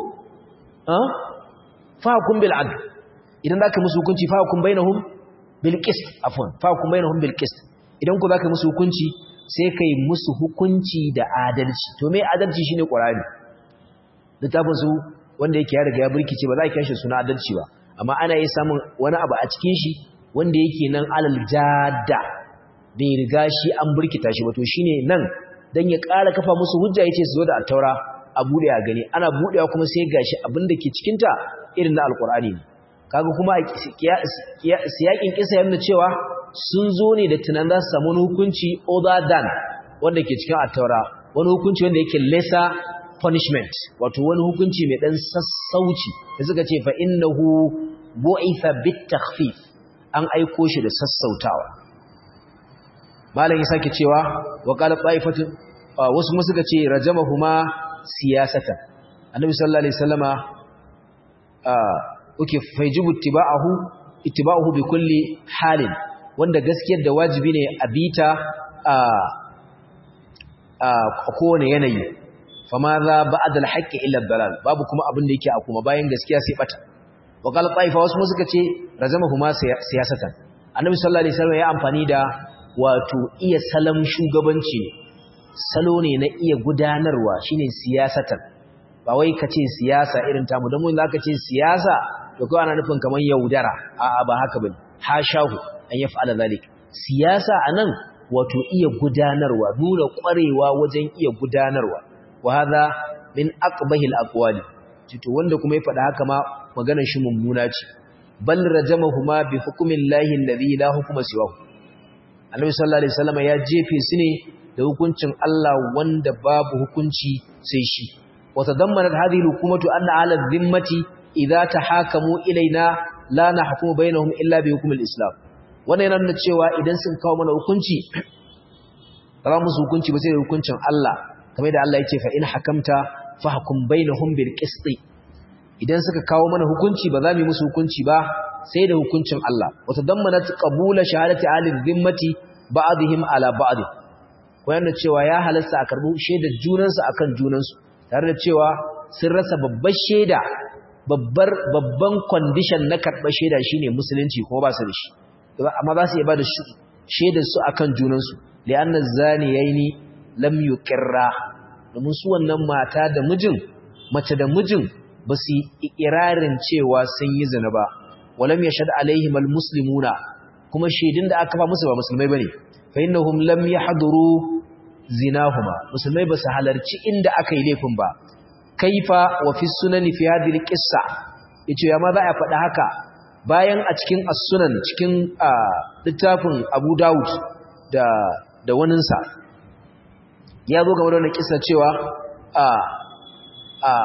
fa hukum bil adl idan za ka musu hukunci fa hukum bainahum bil qist afwan fa hukum bainahum bil qist idan ku za ka musu hukunci sai kai musu hukunci da adalci to me adalci shine qur'ani littafin su wanda yake ya riga ya burkice ba za ka kashe suna adalci ba amma ana yi samun wani abu a cikin shi wanda yake nan alal jadda bai riga shi an burkita shi ba to shine nan dan ya ƙara kafa musu hujja yace su zo da attaura a bude a gani ana budewa kuma sai gashi abin da ke cikin ta irin na alqur'ani ne kaga kuma siyakin kisa yana cewa sun zo ne da tunan za su samu wani hukunci other than wanda ke cikin attaura wani hukunci wanda yake lesser punishment wato wani hukunci mai dan sassauci da suka ce fa innahu bu'itha bit takhfif an aiko shi da sassautawa malam ya sake cewa wa qala ta'ifatun wasu kuma suka ce rajamahuma siyasatan annabi sallallahu alaihi wasallama uke faijibu ittiba'ahu ittiba'uhu bi kulli halin wanda gaskiyar da wajibi ne a bita a a kowane yanayi fama za ba'da al-haqqi illa ad-dalal babu kuma abin da yake a kuma bayan gaskiya sai bata wa qala ta'ifa wasu kuma suka ce razamahuma siyasatan annabi sallallahu alaihi wasallam ya amfani da wato iya salam shugabanci salo ne na iya gudanarwa shine siyasatan ba wai kace siyasa irin tamu dan mun zaka ce siyasa to ko ana nufin kaman yaudara a'a ba haka bane hashahu an yaf'ala zalik siyasa anan wato iya gudanarwa nuna kwarewa wajen iya gudanarwa wa hadha min aqbahil aqwali to wanda kuma ya faɗa haka ma maganar shi mummuna ce bal rajamahuma bi hukmillahi alladhi la hukma siwahu annabi sallallahu alaihi wasallam ya jefe su ne da hukuncin Allah wanda babu hukunci sai shi wa tadammanat hadhihi al-hukumatu anna ala dhimmati idza tahakamu ilaina la nahkumu bainahum illa bi hukmi al-islam wannan yana nuna cewa idan sun kawo mana hukunci ba musu hukunci ba sai da hukuncin Allah kamar da Allah yake fa in hakamta fahkum bainahum bil qist idan suka kawo mana hukunci ba za mu yi musu hukunci ba sai da hukuncin Allah wata dammanat qabula shahadati ahli dhimmati ba'dihim ala ba'd wanda cewa ya halasta a karbu shaidar junansu akan junansu tare da cewa sun rasa babbar shaida babbar babban condition na karɓar shaida shine musulunci ko ba su da shi amma za su iya ba da shaidar su akan junansu li'anna zaniyaini lam yuqirra domin su wannan mata da mijin mace da mijin ba su yi ikirarin cewa sun yi zina ba walam yashhad alaihim almuslimuna kuma shaidun da aka fa musu ba musulmai bane fa innahum lam yahduru zinahuma musulmai ba su halarci inda aka yi laifin ba kaifa wa fi sunani fi hadhihi alqissa yace ya ma za a faɗa haka bayan a cikin as-sunan cikin littafin Abu Dawud da da waninsa ya zo game da wannan kissa cewa a a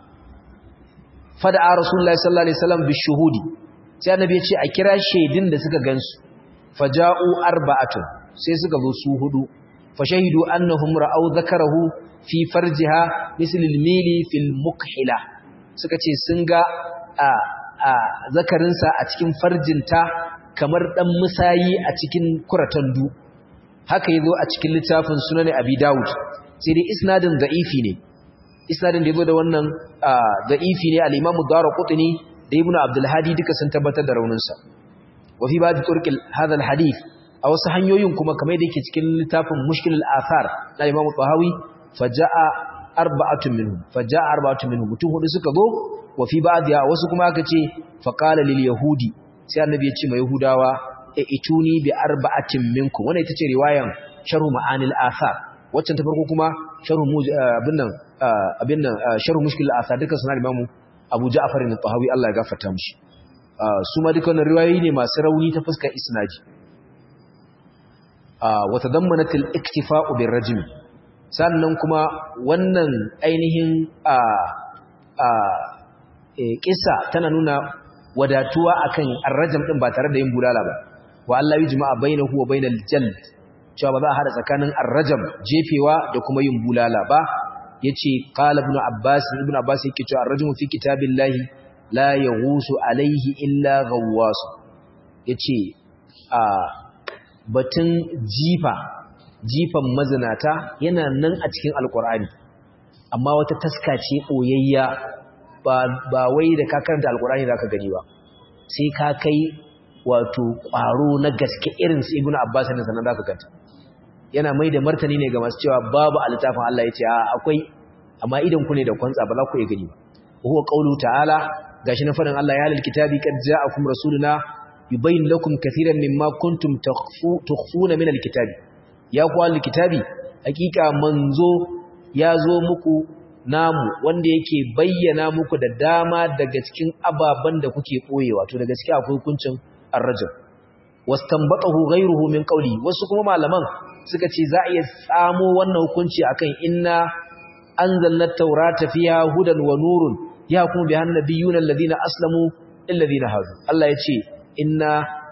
fada rasulullahi sallallahu alaihi wasallam bi shuhudi sai annabi ya ce a kira shaidin da suka gansu faja'u arba'atun sai suka zo su hudu fashahidu annahum ra'aw dhakarahu fi farjiha misl al-mili fil mukhila suka ce sun ga a a zakarinsa a cikin farjinta kamar dan musayi a cikin kuratandu haka yazo a cikin littafin sunan abi daud sai dai isnadin da'ifi ne isnadin da yazo da wannan da'ifi ne al-imam ad-darqutni da ibnu abdul hadi duka sun tabbatar da rauninsa wa fi ba'd turqil hadha al-hadith a wasu hanyoyin kuma kamar da yake cikin littafin mushkilul athar na imam tahawi faja'a arba'atun minhum faja'a arba'atun minhum mutum hudu suka zo wa fi ba'diha wasu kuma aka ce fa qala lil yahudi sai annabi ya ce ma yahudawa e ituni bi arba'atin minkum wannan ita ce riwayan sharh ma'anil athar waccan ta farko kuma sharh abin nan abin nan sharh mushkilul athar duka suna imamu abu ja'far al-tahawi Allah ya gafarta mishi su ma duka wannan riwayoyi ne masu rauni ta fuskar isnadi wata dammanatil iktifa'u bin rajimi sannan kuma wannan ainihin kisa tana nuna wadatuwa akan arrajam din ba tare da yin bulala ba wa Allah yi jima'a bainahu wa bainal jald cewa ba za a hada tsakanin arrajam jefewa da kuma yin bulala ba yace qala ibn abbas ibn abbas yake cewa arrajmu fi kitabillahi la yaghusu alaihi illa ghawwas yace a batun jifa jifan mazinata yana nan a cikin alkur'ani amma wata taska ce ɓoyayya ba wai da ka karanta alkur'ani za ka gani ba sai ka kai wato ƙwaro na gaske irin su ibn abbas ne sannan za ka ganta yana mai da martani ne ga masu cewa babu a littafin Allah ya ce a akwai amma idan ku ne da kwantsa ba za ku iya gani ba huwa qawlu ta'ala gashi na faɗin Allah ya halal kitabi qad ja'akum rasuluna yubayyin lakum kathiran mimma kuntum tukhfuna min alkitabi ya ku alkitabi hakika manzo ya zo muku namu wanda yake bayyana muku da dama daga cikin ababan da kuke boyewa to da gaskiya akwai hukuncin ar-rajul wastanbatahu ghayruhu min qawli wasu kuma malaman suka ce za a iya tsamo wannan hukunci akan inna anzalna at-taurata fiha hudan wa nurun yahkumu biha an-nabiyyuna alladhina aslamu lil ladina hadu Allah ya ce inna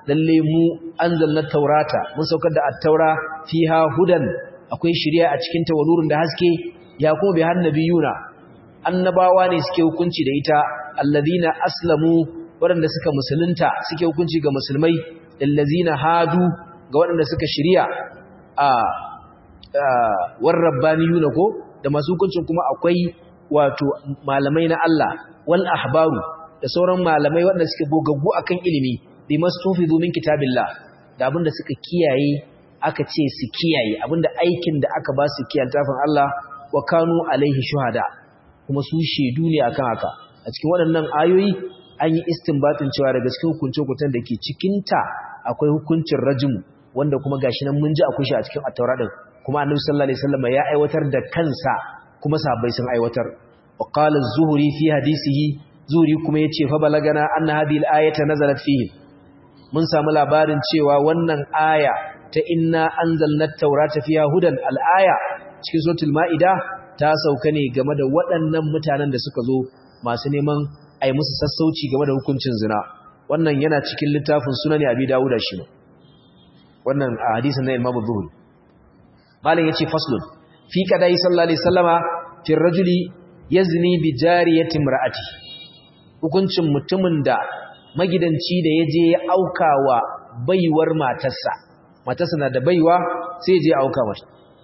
lalle mu anzalna taurata mun saukar da at-taura fiha hudan akwai shari'a a cikin ta da haske ya kuma bi hannabiyuna annabawa ne suke hukunci da ita alladhina aslamu waɗanda suka musulunta suke hukunci ga musulmai allazina hadu ga waɗanda suka shari'a a war rabbaniyuna ko da masu hukuncin kuma akwai wato malamai na Allah wal ahbaru da sauran malamai waɗanda suke gogaggu akan ilimi bi mastufizu min kitabillah da abinda suka kiyaye aka ce su kiyaye abinda aikin da aka ba su kiyaye tafin Allah wa kanu alaihi shuhada kuma su shedu ne akan haka a cikin waɗannan ayoyi an yi istinbatin cewa daga cikin hukunce-hukuncen da ke cikinta akwai hukuncin rajmu wanda kuma gashi nan mun ji akwai shi a cikin at-taura din kuma annabi sallallahu alaihi wasallam ya aiwatar da kansa kuma sahabbai sun aiwatar wa qala az-zuhri fi hadisihi zuhri kuma yace fa balagana anna hadhihi al-ayata nazalat fihi mun samu labarin cewa wannan aya ta inna anzalna at-taurata fiha hudan al-aya cikin suratul maida ta sauka ne game da waɗannan mutanen da suka zo masu neman ai musu sassauci game da hukuncin zina wannan yana cikin littafin sunan abi dawuda shi wannan a hadisin na imamu zuhri malam yace faslun fi kadai sallallahu alaihi wasallama fi rajuli yazni bi jariyati imraati hukuncin mutumin da magidanci da yaje ya aukawa baiwar matarsa matarsa na da baiwa sai ya je auka mata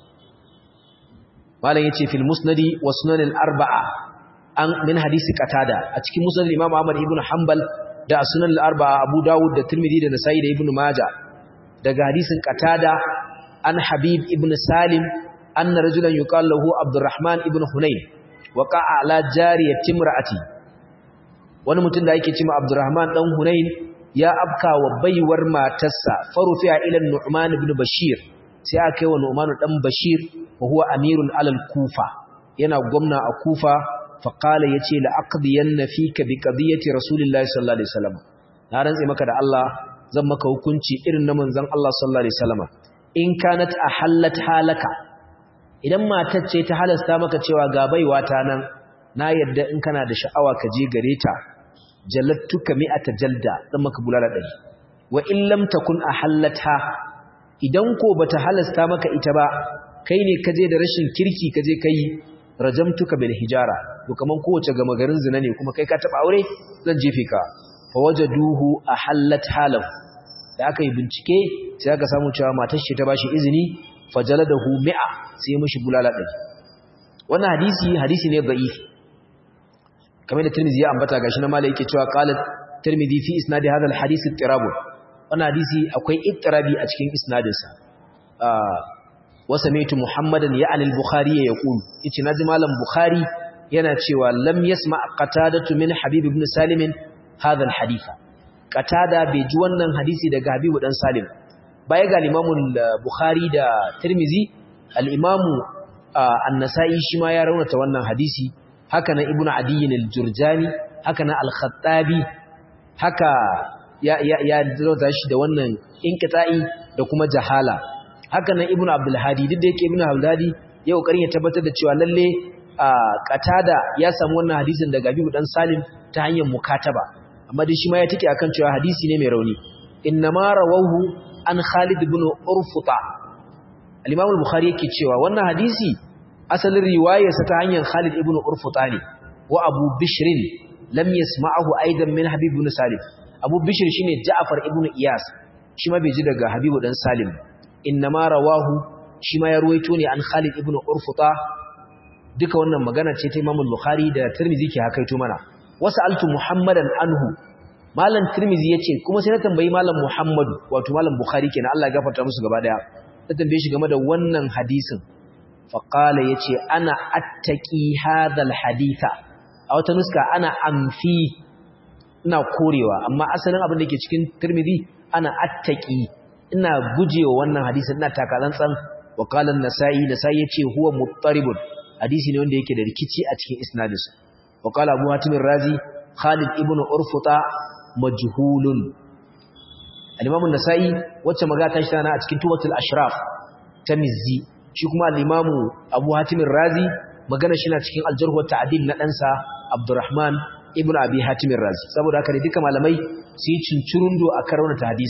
malam yace fil musnadi wa sunan al arba'a an min hadisi qatada a cikin musnad imam ahmad ibn hanbal da sunan al arba'a abu dawud da tirmidhi da nasa'i da ibn majah daga hadisin qatada an habib ibn salim anna rajulan yuqal lahu abdurrahman ibn hunayn waqa'a ala jariyati imra'ati wani mutum da yake cewa abdurrahman dan hunayn ya afka wa baiwar matarsa farufi'a ila nu'man ibn bashir sai aka yi wa nu'man dan bashir wa huwa amirun alal kufa yana gwamna a kufa fa qala yace la aqdiyanna fika bi qadiyati rasulillahi sallallahu alaihi wasallam na rantse maka da Allah zan maka hukunci irin na manzon Allah sallallahu alaihi wasallam in kanat ahallat halaka idan matar ce ta halasta maka cewa ga baiwa ta nan na yadda in kana da sha'awa ka je gare ta jallattuka mi'ata jalda dan maka bulala dari wa in lam takun ahallatha idan ko bata halasta maka ita ba kai ne ka je da rashin kirki ka je kai rajamtuka bil hijara to kaman kowace gama garin zina ne kuma kai ka taba aure zan jefe ka fa wajaduhu ahallat halahu da aka yi bincike sai aka samu cewa matar shi ta bashi izini fajaladahu mi'a sai mishi bulala ɗari wannan hadisi hadisi ne da'if kamar da Tirmidhi ya ambata gashi na malai yake cewa qalat Tirmidhi fi isnadi hadha al-hadith ittirab wannan hadisi akwai ittirabi a cikin isnadin sa wa sami'tu Muhammadan ya'ni al-Bukhari yaqul yace naji malam Bukhari yana cewa lam yasma qatadatu min Habib ibn Salim hadha al-hadith qatada bai ji wannan hadisi daga Habibu dan Salim baya ga Imamul Bukhari da Tirmizi al-Imamu An-Nasa'i shi ma ya raunata wannan hadisi haka nan Ibn Adi al-Jurjani haka nan Al-Khattabi haka ya ya ya raunata shi da wannan inqita'i da kuma jahala haka nan Ibn Abdul Hadi duk da yake Ibn Abdul Hadi ya kokarin ya tabbatar da cewa lalle Qatada ya samu wannan hadisin daga Habibu dan Salim ta hanyar mukataba amma dai shi ma ya take akan cewa hadisi ne mai rauni innama rawahu an Khalid ibn Urfuta al-Imam al-Bukhari yake cewa wannan hadisi asalin riwayarsa ta hanyar Khalid ibn Urfuta ne wa Abu Bishr lam yasma'ahu aidan min Habib ibn Salim Abu Bishr shine Ja'far ibn Iyas shi ma bai ji daga Habibu dan Salim innama rawahu shi ma ya ruwaito ne an Khalid ibn Urfuta duka wannan magana ce ta Imam al-Bukhari da Tirmidhi ke hakaito mana wasaltu Muhammadan anhu Malam Tirmidhi yace kuma sai na tambayi Malam Muhammadu wato Malam Bukhari kenan Allah ya gafarta musu gaba daya na tambaye shi game da wannan hadisin fa qala yace ana attaqi hadha haditha a wata nuska ana amfi ina korewa amma asalin abin da ke cikin Tirmidhi ana attaqi ina gujewa wannan hadisin ina takatsantsan wa qala an-Nasa'i Nasa'i yace huwa muttaribun hadisi ne wanda yake da rikici a cikin isnadinsa wa qala Abu Hatim razi Khalid ibn Urfuta majhulun al-imam an-nasa'i wacce magana ta shi tana a cikin tubatul ashraf ta mizzi shi kuma al-imam abu hatim razi magana shi na cikin al-jarh wa ta'dil na ɗansa abdurrahman ibnu abi hatim razi saboda haka ne duka malamai su yi cincirundo a karaunar ta hadisi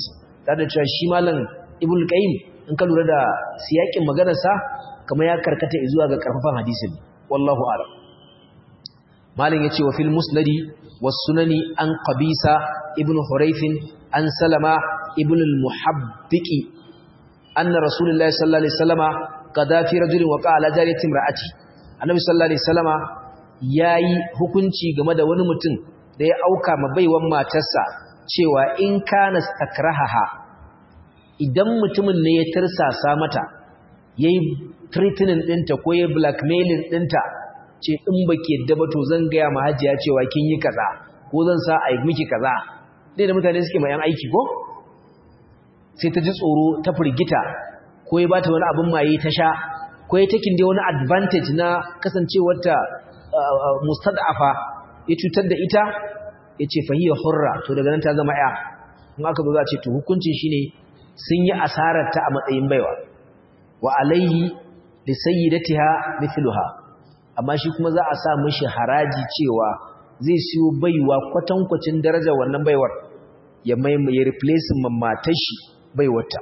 tare da cewa shi malam ibn qayyim in ka lura da siyakin maganar sa kamar ya karkata zuwa ga karfafan hadisin wallahu a'lam malam yace wa fil musnadi was sunani an qabisa ibn hurayth an salama ibn al-muhabbiqi anna rasulullahi sallallahu alaihi wasallama qada fi rajulin waqa ala jariyati imraati annabi sallallahu alaihi wasallama yayi hukunci game da wani mutum da ya auka ma baiwan matarsa cewa in kana stakrahaha idan mutumin ne ya tirsasa mata yayi threatening dinta ko yayi blackmailing dinta ce in baki yadda ba to zan ga ya mahajiya cewa kin yi kaza ko zan sa ai miki kaza dai da mutane suke ma yan aiki ko sai ta ji tsoro ta firgita ko ya bata wani abin maye ta sha ko ya takin dai wani advantage na kasancewarta mustad'afa ya cutar da ita ya ce fahiyar hurra to daga nan ta zama ya in aka zo za a ce to hukuncin shine sun yi asarar ta a matsayin baiwa wa alayhi li sayyidatiha mithluha amma shi kuma za a sa mishi haraji cewa zai siyo baiwa kwatankwacin darajar wannan baiwar ya mai ya replace matar shi baiwarta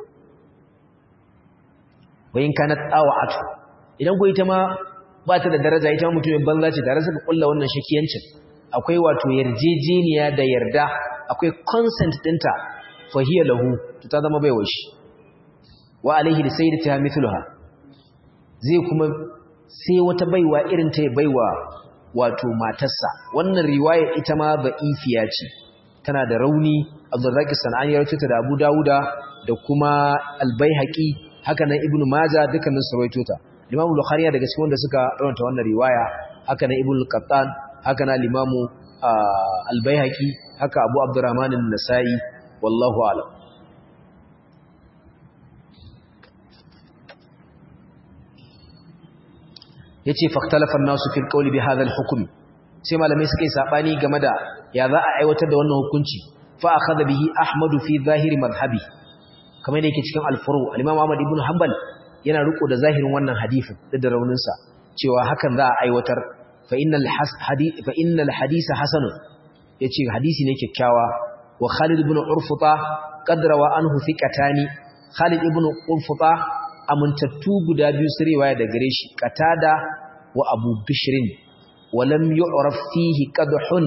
wayin kana tsawa'atu idan ko ita ma ba ta da daraja ita ma mutumin banza ce tare suka kulla wannan shakiyancin akwai wato yarjejeniya da yarda akwai consent dinta fahiya lahu to ta zama baiwar shi wa alaihi da sayyidatiha mithluha zai kuma sai wata baiwa irin ta baiwa wato matarsa wannan riwaya ita ma ba'ifiya ce tana da rauni Abdurrazzaq Sanani ya rawaito ta da Abu Dawuda da kuma Al-Baihaqi haka nan Ibn Majah dukkanin su rawaito ta Imam Bukhari daga cikin wanda suka rawanta wannan riwaya haka nan Ibn Qattan haka nan Imam Al-Baihaqi haka Abu Abdurrahman An-Nasa'i wallahu a'lam yace faktalafa an-nasu fil qawli bi hadha al-hukm sai malamai suka yi sabani game da ya za a aiwatar da wannan hukunci fa akhadha bihi ahmadu fi zahiri madhhabi kamar yadda yake cikin al-furu al-imam ahmad ibn hanbal yana riko da zahirin wannan hadisin da raunin sa cewa hakan za a aiwatar fa innal hadith fa innal hadisa hasan yace hadisi ne kyakkyawa wa khalid ibn urfuta qadrawa anhu thiqatani khalid ibn urfuta amintattu guda biyu su riwaya da gare shi qatada wa abu bishrin wa lam yu'raf fihi qadhun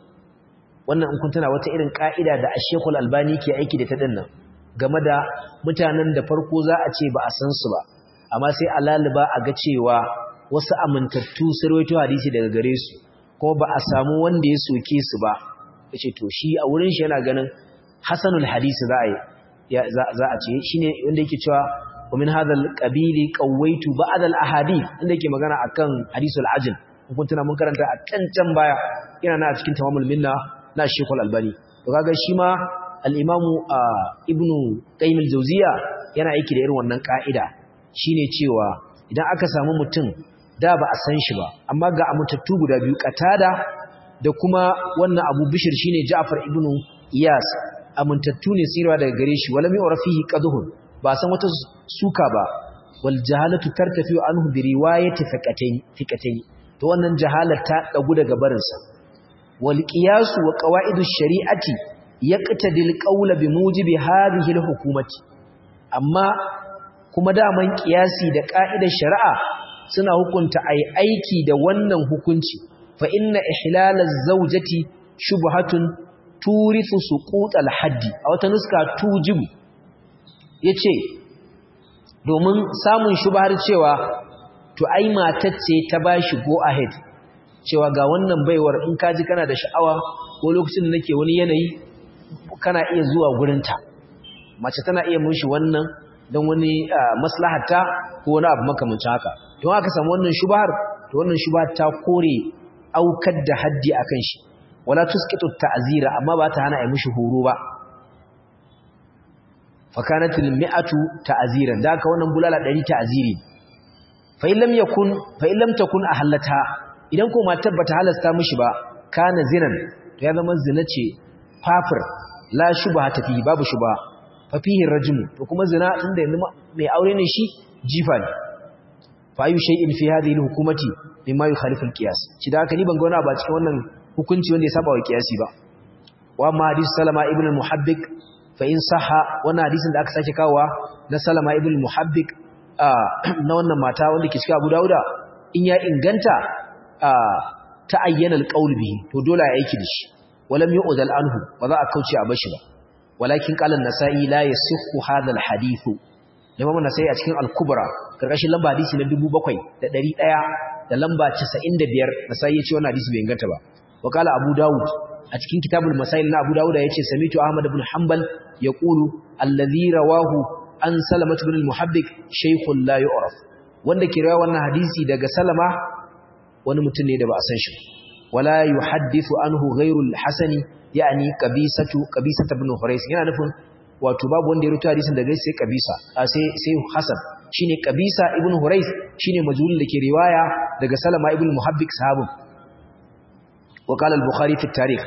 wannan in kun tana wata irin ka'ida da Sheikh Al-Albani ke aiki da ta dinnan game da mutanen da farko za a ce ba a san su ba amma sai alaliba a ga cewa wasu amintattu su rawaito hadisi daga gare su kuma ba a samu wanda ya soke su ba yace to shi a wurin shi yana ganin hasanul hadisi za a yi za a ce shine wanda yake cewa ومن هذا القبيل قويت بعض الاحاديث inda yake magana akan hadisul ajl kun tuna mun karanta a cancan baya yana na cikin tamamul minna na Sheikhul Albani to kaga shi ma al-Imam Ibn Qayyim al-Jawziya yana aiki da irin wannan ka'ida shine cewa idan aka samu mutum da ba a san shi ba amma ga amutattu guda biyu katada da kuma wannan Abu Bishr shine Ja'far ibn Iyas amuntattu ne sirwa daga gare shi wala mi urafihi qadhun ba san wata suka ba wal jahalatu tartafi anhu bi riwayati fiqatayn fiqatayn to wannan jahalar ta dagu daga barin sa wal qiyas wa qawaidush shari'ati yaqtadil qawla bi mujibi hadhihi al hukumati amma kuma daman qiyasi da ka'idar shari'a suna hukunta ai aiki da wannan hukunci fa inna ihlalaz zawjati shubhatun turithu suqut al haddi a wata nuska tujibu ya ce domin samun shubhar cewa to ai matacce ta ba shi go ahead cewa ga wannan baiwar in kaji kana da sha'awa ko lokacin da nake wani yanayi kana iya zuwa gurinta mace tana iya mun shi wannan don wani maslahata ko wani abu makamancin haka don aka samu wannan shubhar to wannan shubhar ta kore aukar da haddi akan shi wala tusqitu ta'zira amma ba ta hana ai mishi horo ba fakanat almi'atu ta'ziran da ka wannan bulala 100 ta'ziri fa in lam yakun fa in lam takun ahallata idan ko matar bata halasta mishi ba kana zinan to ya zama zina ce fafir la shubha ta fi babu shubha fa fihi rajm to kuma zina inda yanzu mai aure ne shi jifa ne fa ayu shay'in fi hadhihi alhukumati mimma yukhalifu alqiyas shi da haka ni ban ga wani ba cikin wannan hukunci wanda ya saba wa qiyasi ba wa ma hadith salama ibn al-muhabbik fa in sahha wannan hadisin da aka sake kawowa na Salama ibn Muhabbik na wannan mata wanda ke cikin Abu Dawuda in ya inganta ta ayyana alqaul bihi to dole ya aiki da shi walam yu'dal anhu ba za a kauce a bashi ba walakin qala an-nasa'i la yasihhu hadha al-hadith Imam an-Nasa'i a cikin al-Kubra karkashin lamba hadisi na 7100 da lamba 95 Nasa'i ya ce wannan hadisi bai inganta ba wa qala Abu Dawud a cikin kitabul masail na Abu Dawud yace samitu Ahmad ibn Hanbal yaqulu alladhi rawahu an Salamah ibn al-Muhabbik shaykhun la yu'raf wanda ke rawa wannan hadisi daga Salama wani mutum ne da ba a san shi wala yuhaddithu anhu ghayru al-Hasani yani qabisatu qabisatu ibn Hurais yana nufin wato babu wanda ya rubuta hadisin daga sai qabisa sai sai Hasan shine qabisa ibn Hurais shine majhul da ke riwaya daga Salama ibn Muhabbik sahabin وقال البخاري في التاريخ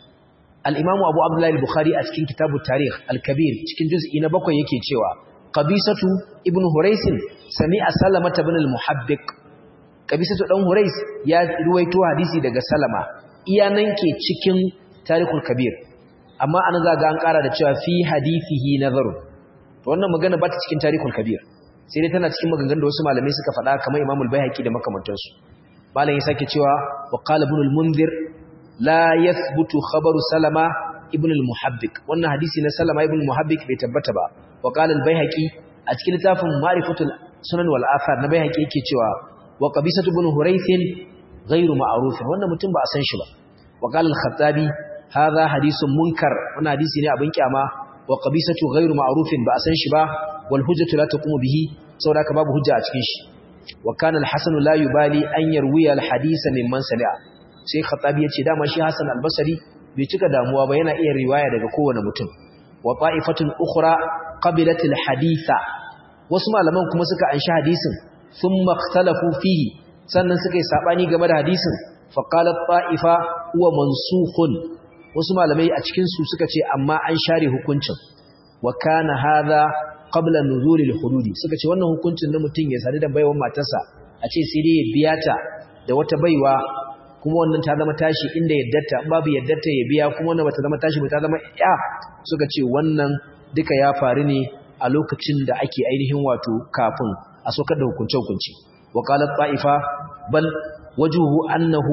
الإمام أبو عبد الله البخاري أتكين كتاب التاريخ الكبير تكين جزء نبقى يكي تشوى قبيسة ابن هريس سمع سلمة بن المحبق قبيسة ابن هريس يا رويتو حديثي دقى سلمة إياننكي تكين تاريخ الكبير أما أنا ذا قان قارا تشوى في حديثه نظر wannan magana ba ta cikin tarihul kabir sai dai tana cikin maganganun da wasu malamai suka faɗa kamar Imam al-Baihaqi da makamantansu malam ya sake cewa wa qala ibn al-munzir la yathbutu khabaru salama ibn al-muhabbik wannan hadisi na salama ibn al-muhabbik bai tabbata ba wa qala al-baihaqi a cikin littafin ma'rifatul sunan wal athar na baihaqi yake cewa wa qabisatu ibn hurayth ghayru ma'ruf wannan mutum ba a san shi ba wa qala al-khattabi hadha hadithun munkar wannan hadisi ne abin kyama wa qabisatu ghayru ma'ruf ba a san shi ba wal hujjatu la taqumu bihi saboda haka babu hujja a cikin shi وكان الحسن لا يبالي أن يروي الحديث ممن سمع sai khatabi yace dama shi Hassan al-Basri bai cika damuwa ba yana iya riwaya daga kowane mutum wa ta'ifatun ukhra qabilat al-haditha wasu malaman kuma suka anshi hadisin thumma ikhtalafu fihi sannan suka yi sabani game da hadisin fa qalat ta'ifa huwa mansukhun wasu malamai a cikin su suka ce amma an share hukuncin wa kana hadha qabla nuzulil hududi suka ce wannan hukuncin na mutum ya sadu da baiwar matarsa a ce sai dai ya biya ta da wata baiwa kuma wannan ta zama tashi inda yaddarta babu yaddarta ya biya kuma wannan bata zama tashi ba ta zama ya suka ce wannan duka ya faru ne a lokacin da ake ainihin wato kafin a sokar da hukunce hukunci wa qalat ta'ifa bal wajuhu annahu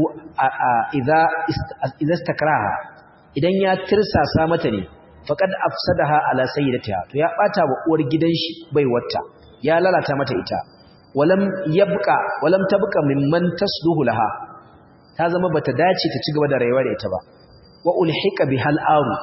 idza idza istakraha idan ya tirsasa mata ne faqad afsadaha ala sayyidatiha to ya bata wa uwar gidan shi baiwarta ya lalata mata ita walam yabqa walam tabqa mimman tasluhu laha ta zama bata dace ta cigaba da rayuwa da ita ba wa ulhiqa bihal aru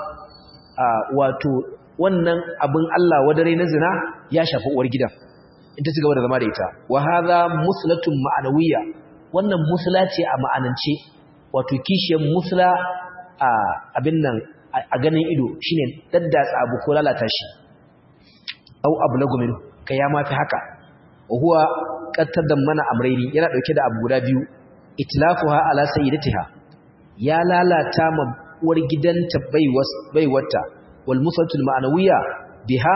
wato wannan abin Allah wadare na zina ya shafi uwar gidan in ta cigaba da zama da ita wa hadha muslatun ma'anawiyya wannan musla ce a ma'anance wato kishiyar musla a abin nan a ganin ido shine daddatsa abu ko lalata shi au ablagu min kai ya mafi haka huwa qattadan mana amrayni yana dauke da abu guda biyu itlafuha ala sayyidatiha ya lalata ma uwar gidanta baiwata wal musatul ma'nawiyya biha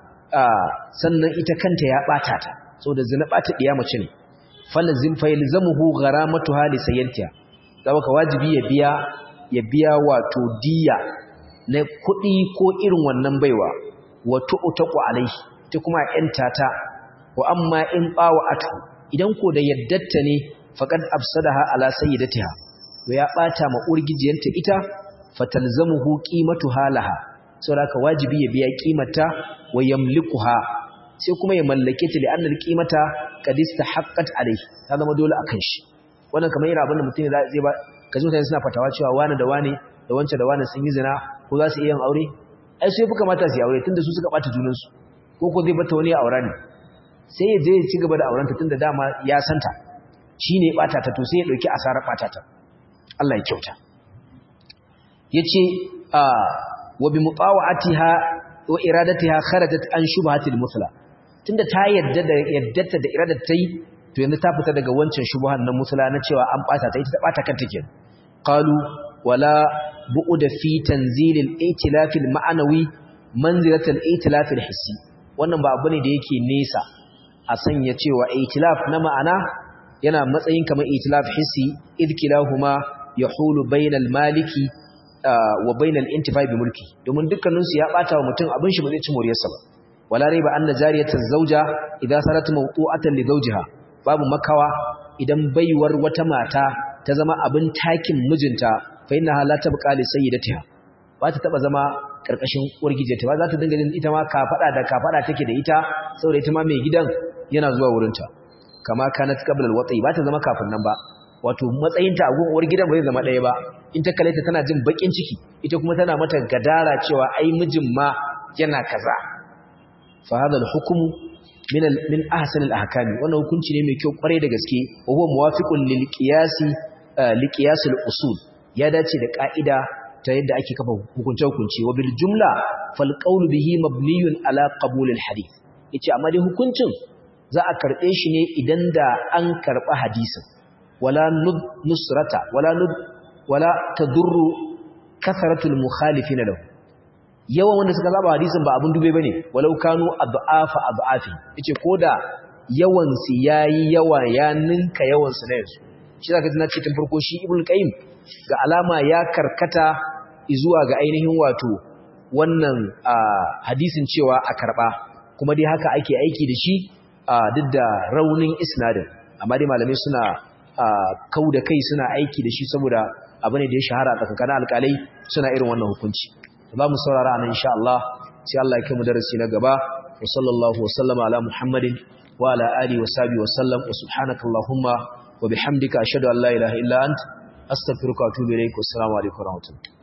sannan ita kanta ya bata ta saboda zina bata diya mace ne falazim faylzamuhu gharamatuha li sayyidatiha saboda wajibi ya biya ya biya wato diya na kuɗi ko irin wannan baiwa wato utaku alaihi ta kuma yanta ta wa amma in bawa atu idan ko da yaddatta ne faqad afsadaha ala sayyidatiha to ya bata ma urgijiyanta ita fatalzamuhu qimatuha laha saboda wajibi ya biya kimata wa yamlikuha sai kuma ya mallake ta li'anna alqimata qad istahaqqat alayhi ta zama dole akan shi wannan kamar yana abin da mutum zai ba kaji mutane suna fatawa cewa wani da wani da wancan da wani sun yi zina ko za su iya yin aure ai sai fi kamata su yi aure tunda su suka bata junansu ko ko zai bata wani aure ne sai ya je ya ci gaba da aurenta tunda dama ya santa shi ne ɓata ta to sai ya ɗauki asarar ɓata ta Allah ya kyauta ya ce wa bi muqawatiha wa iradatiha kharajat an shubhatil musla tunda ta yadda da yaddata da iradar ta yi to yanzu ta fita daga wancan shubhan na musla na cewa an ɓata ta ita ta ɓata kanta kenan qalu wala bu'da fi tanzilil itilafil ma'anawi manzilatul itilafil hissi wannan ba abu ne da yake nesa a sanya cewa itilaf na ma'ana yana matsayin kamar itilaf hissi idkilahuma yahulu bainal maliki wa bainal intifai bi mulki domin dukkanin su ya bata wa mutum abin shi ba zai ci moriyarsa ba wala raiba anna jariyatan zawja idza sarat mawtu'atan li zawjiha babu makawa idan baiwar wata mata ta zama abin takin mijinta fa innaha la tabqa li sayyidatiha ba ta taba zama karkashin uwar gijinta ba za ta dinga ita ma kafada da kafada take da ita saboda ita ma mai gidan yana zuwa wurinta kama kanat qabla al-wati ba ta zama kafin nan ba wato matsayinta a uwar gidan ba zai zama ɗaya ba in ta kalle ta tana jin bakin ciki ita kuma tana mata gadara cewa ai mijin ma yana kaza fa hada al-hukmu min min ahsan al-ahkam wannan hukunci ne mai kyau kware da gaske wa huwa muwafiqun lil qiyasi li qiyas al-usul ya dace da ka'ida ta yadda ake kafa hukunce hukunci wa bil jumla fal qawlu bihi mabniyun ala qabul al-hadith yace amma dai hukuncin za a karbe shi ne idan da an karba hadisin wala nusrata wala nud wala tadurru kasratul mukhalifin lahu yawan wanda suka zaba hadisin ba abun dube bane walau kanu ad'afa ad'afi yace koda yawan su yayi yawa ya ninka yawan su na yanzu shi zaka ji na ce tun farko shi ibnu qayyim ga alama ya karkata zuwa ga ainihin wato wannan hadisin cewa a karba kuma dai haka ake aiki da shi duk da raunin isnadin amma dai malamai suna kau da kai suna aiki da shi saboda abu ne da ya shahara tsakankanin alƙalai suna irin wannan hukunci za mu saurara nan insha Allah sai Allah ya kai mu darasi na gaba wa sallallahu wa sallama ala muhammadin wa ala alihi wa sahbihi wa sallam wa subhanaka allahumma wa bihamdika ashhadu an la ilaha illa ant astaghfiruka wa atubu ilaik wa assalamu alaikum wa rahmatullahi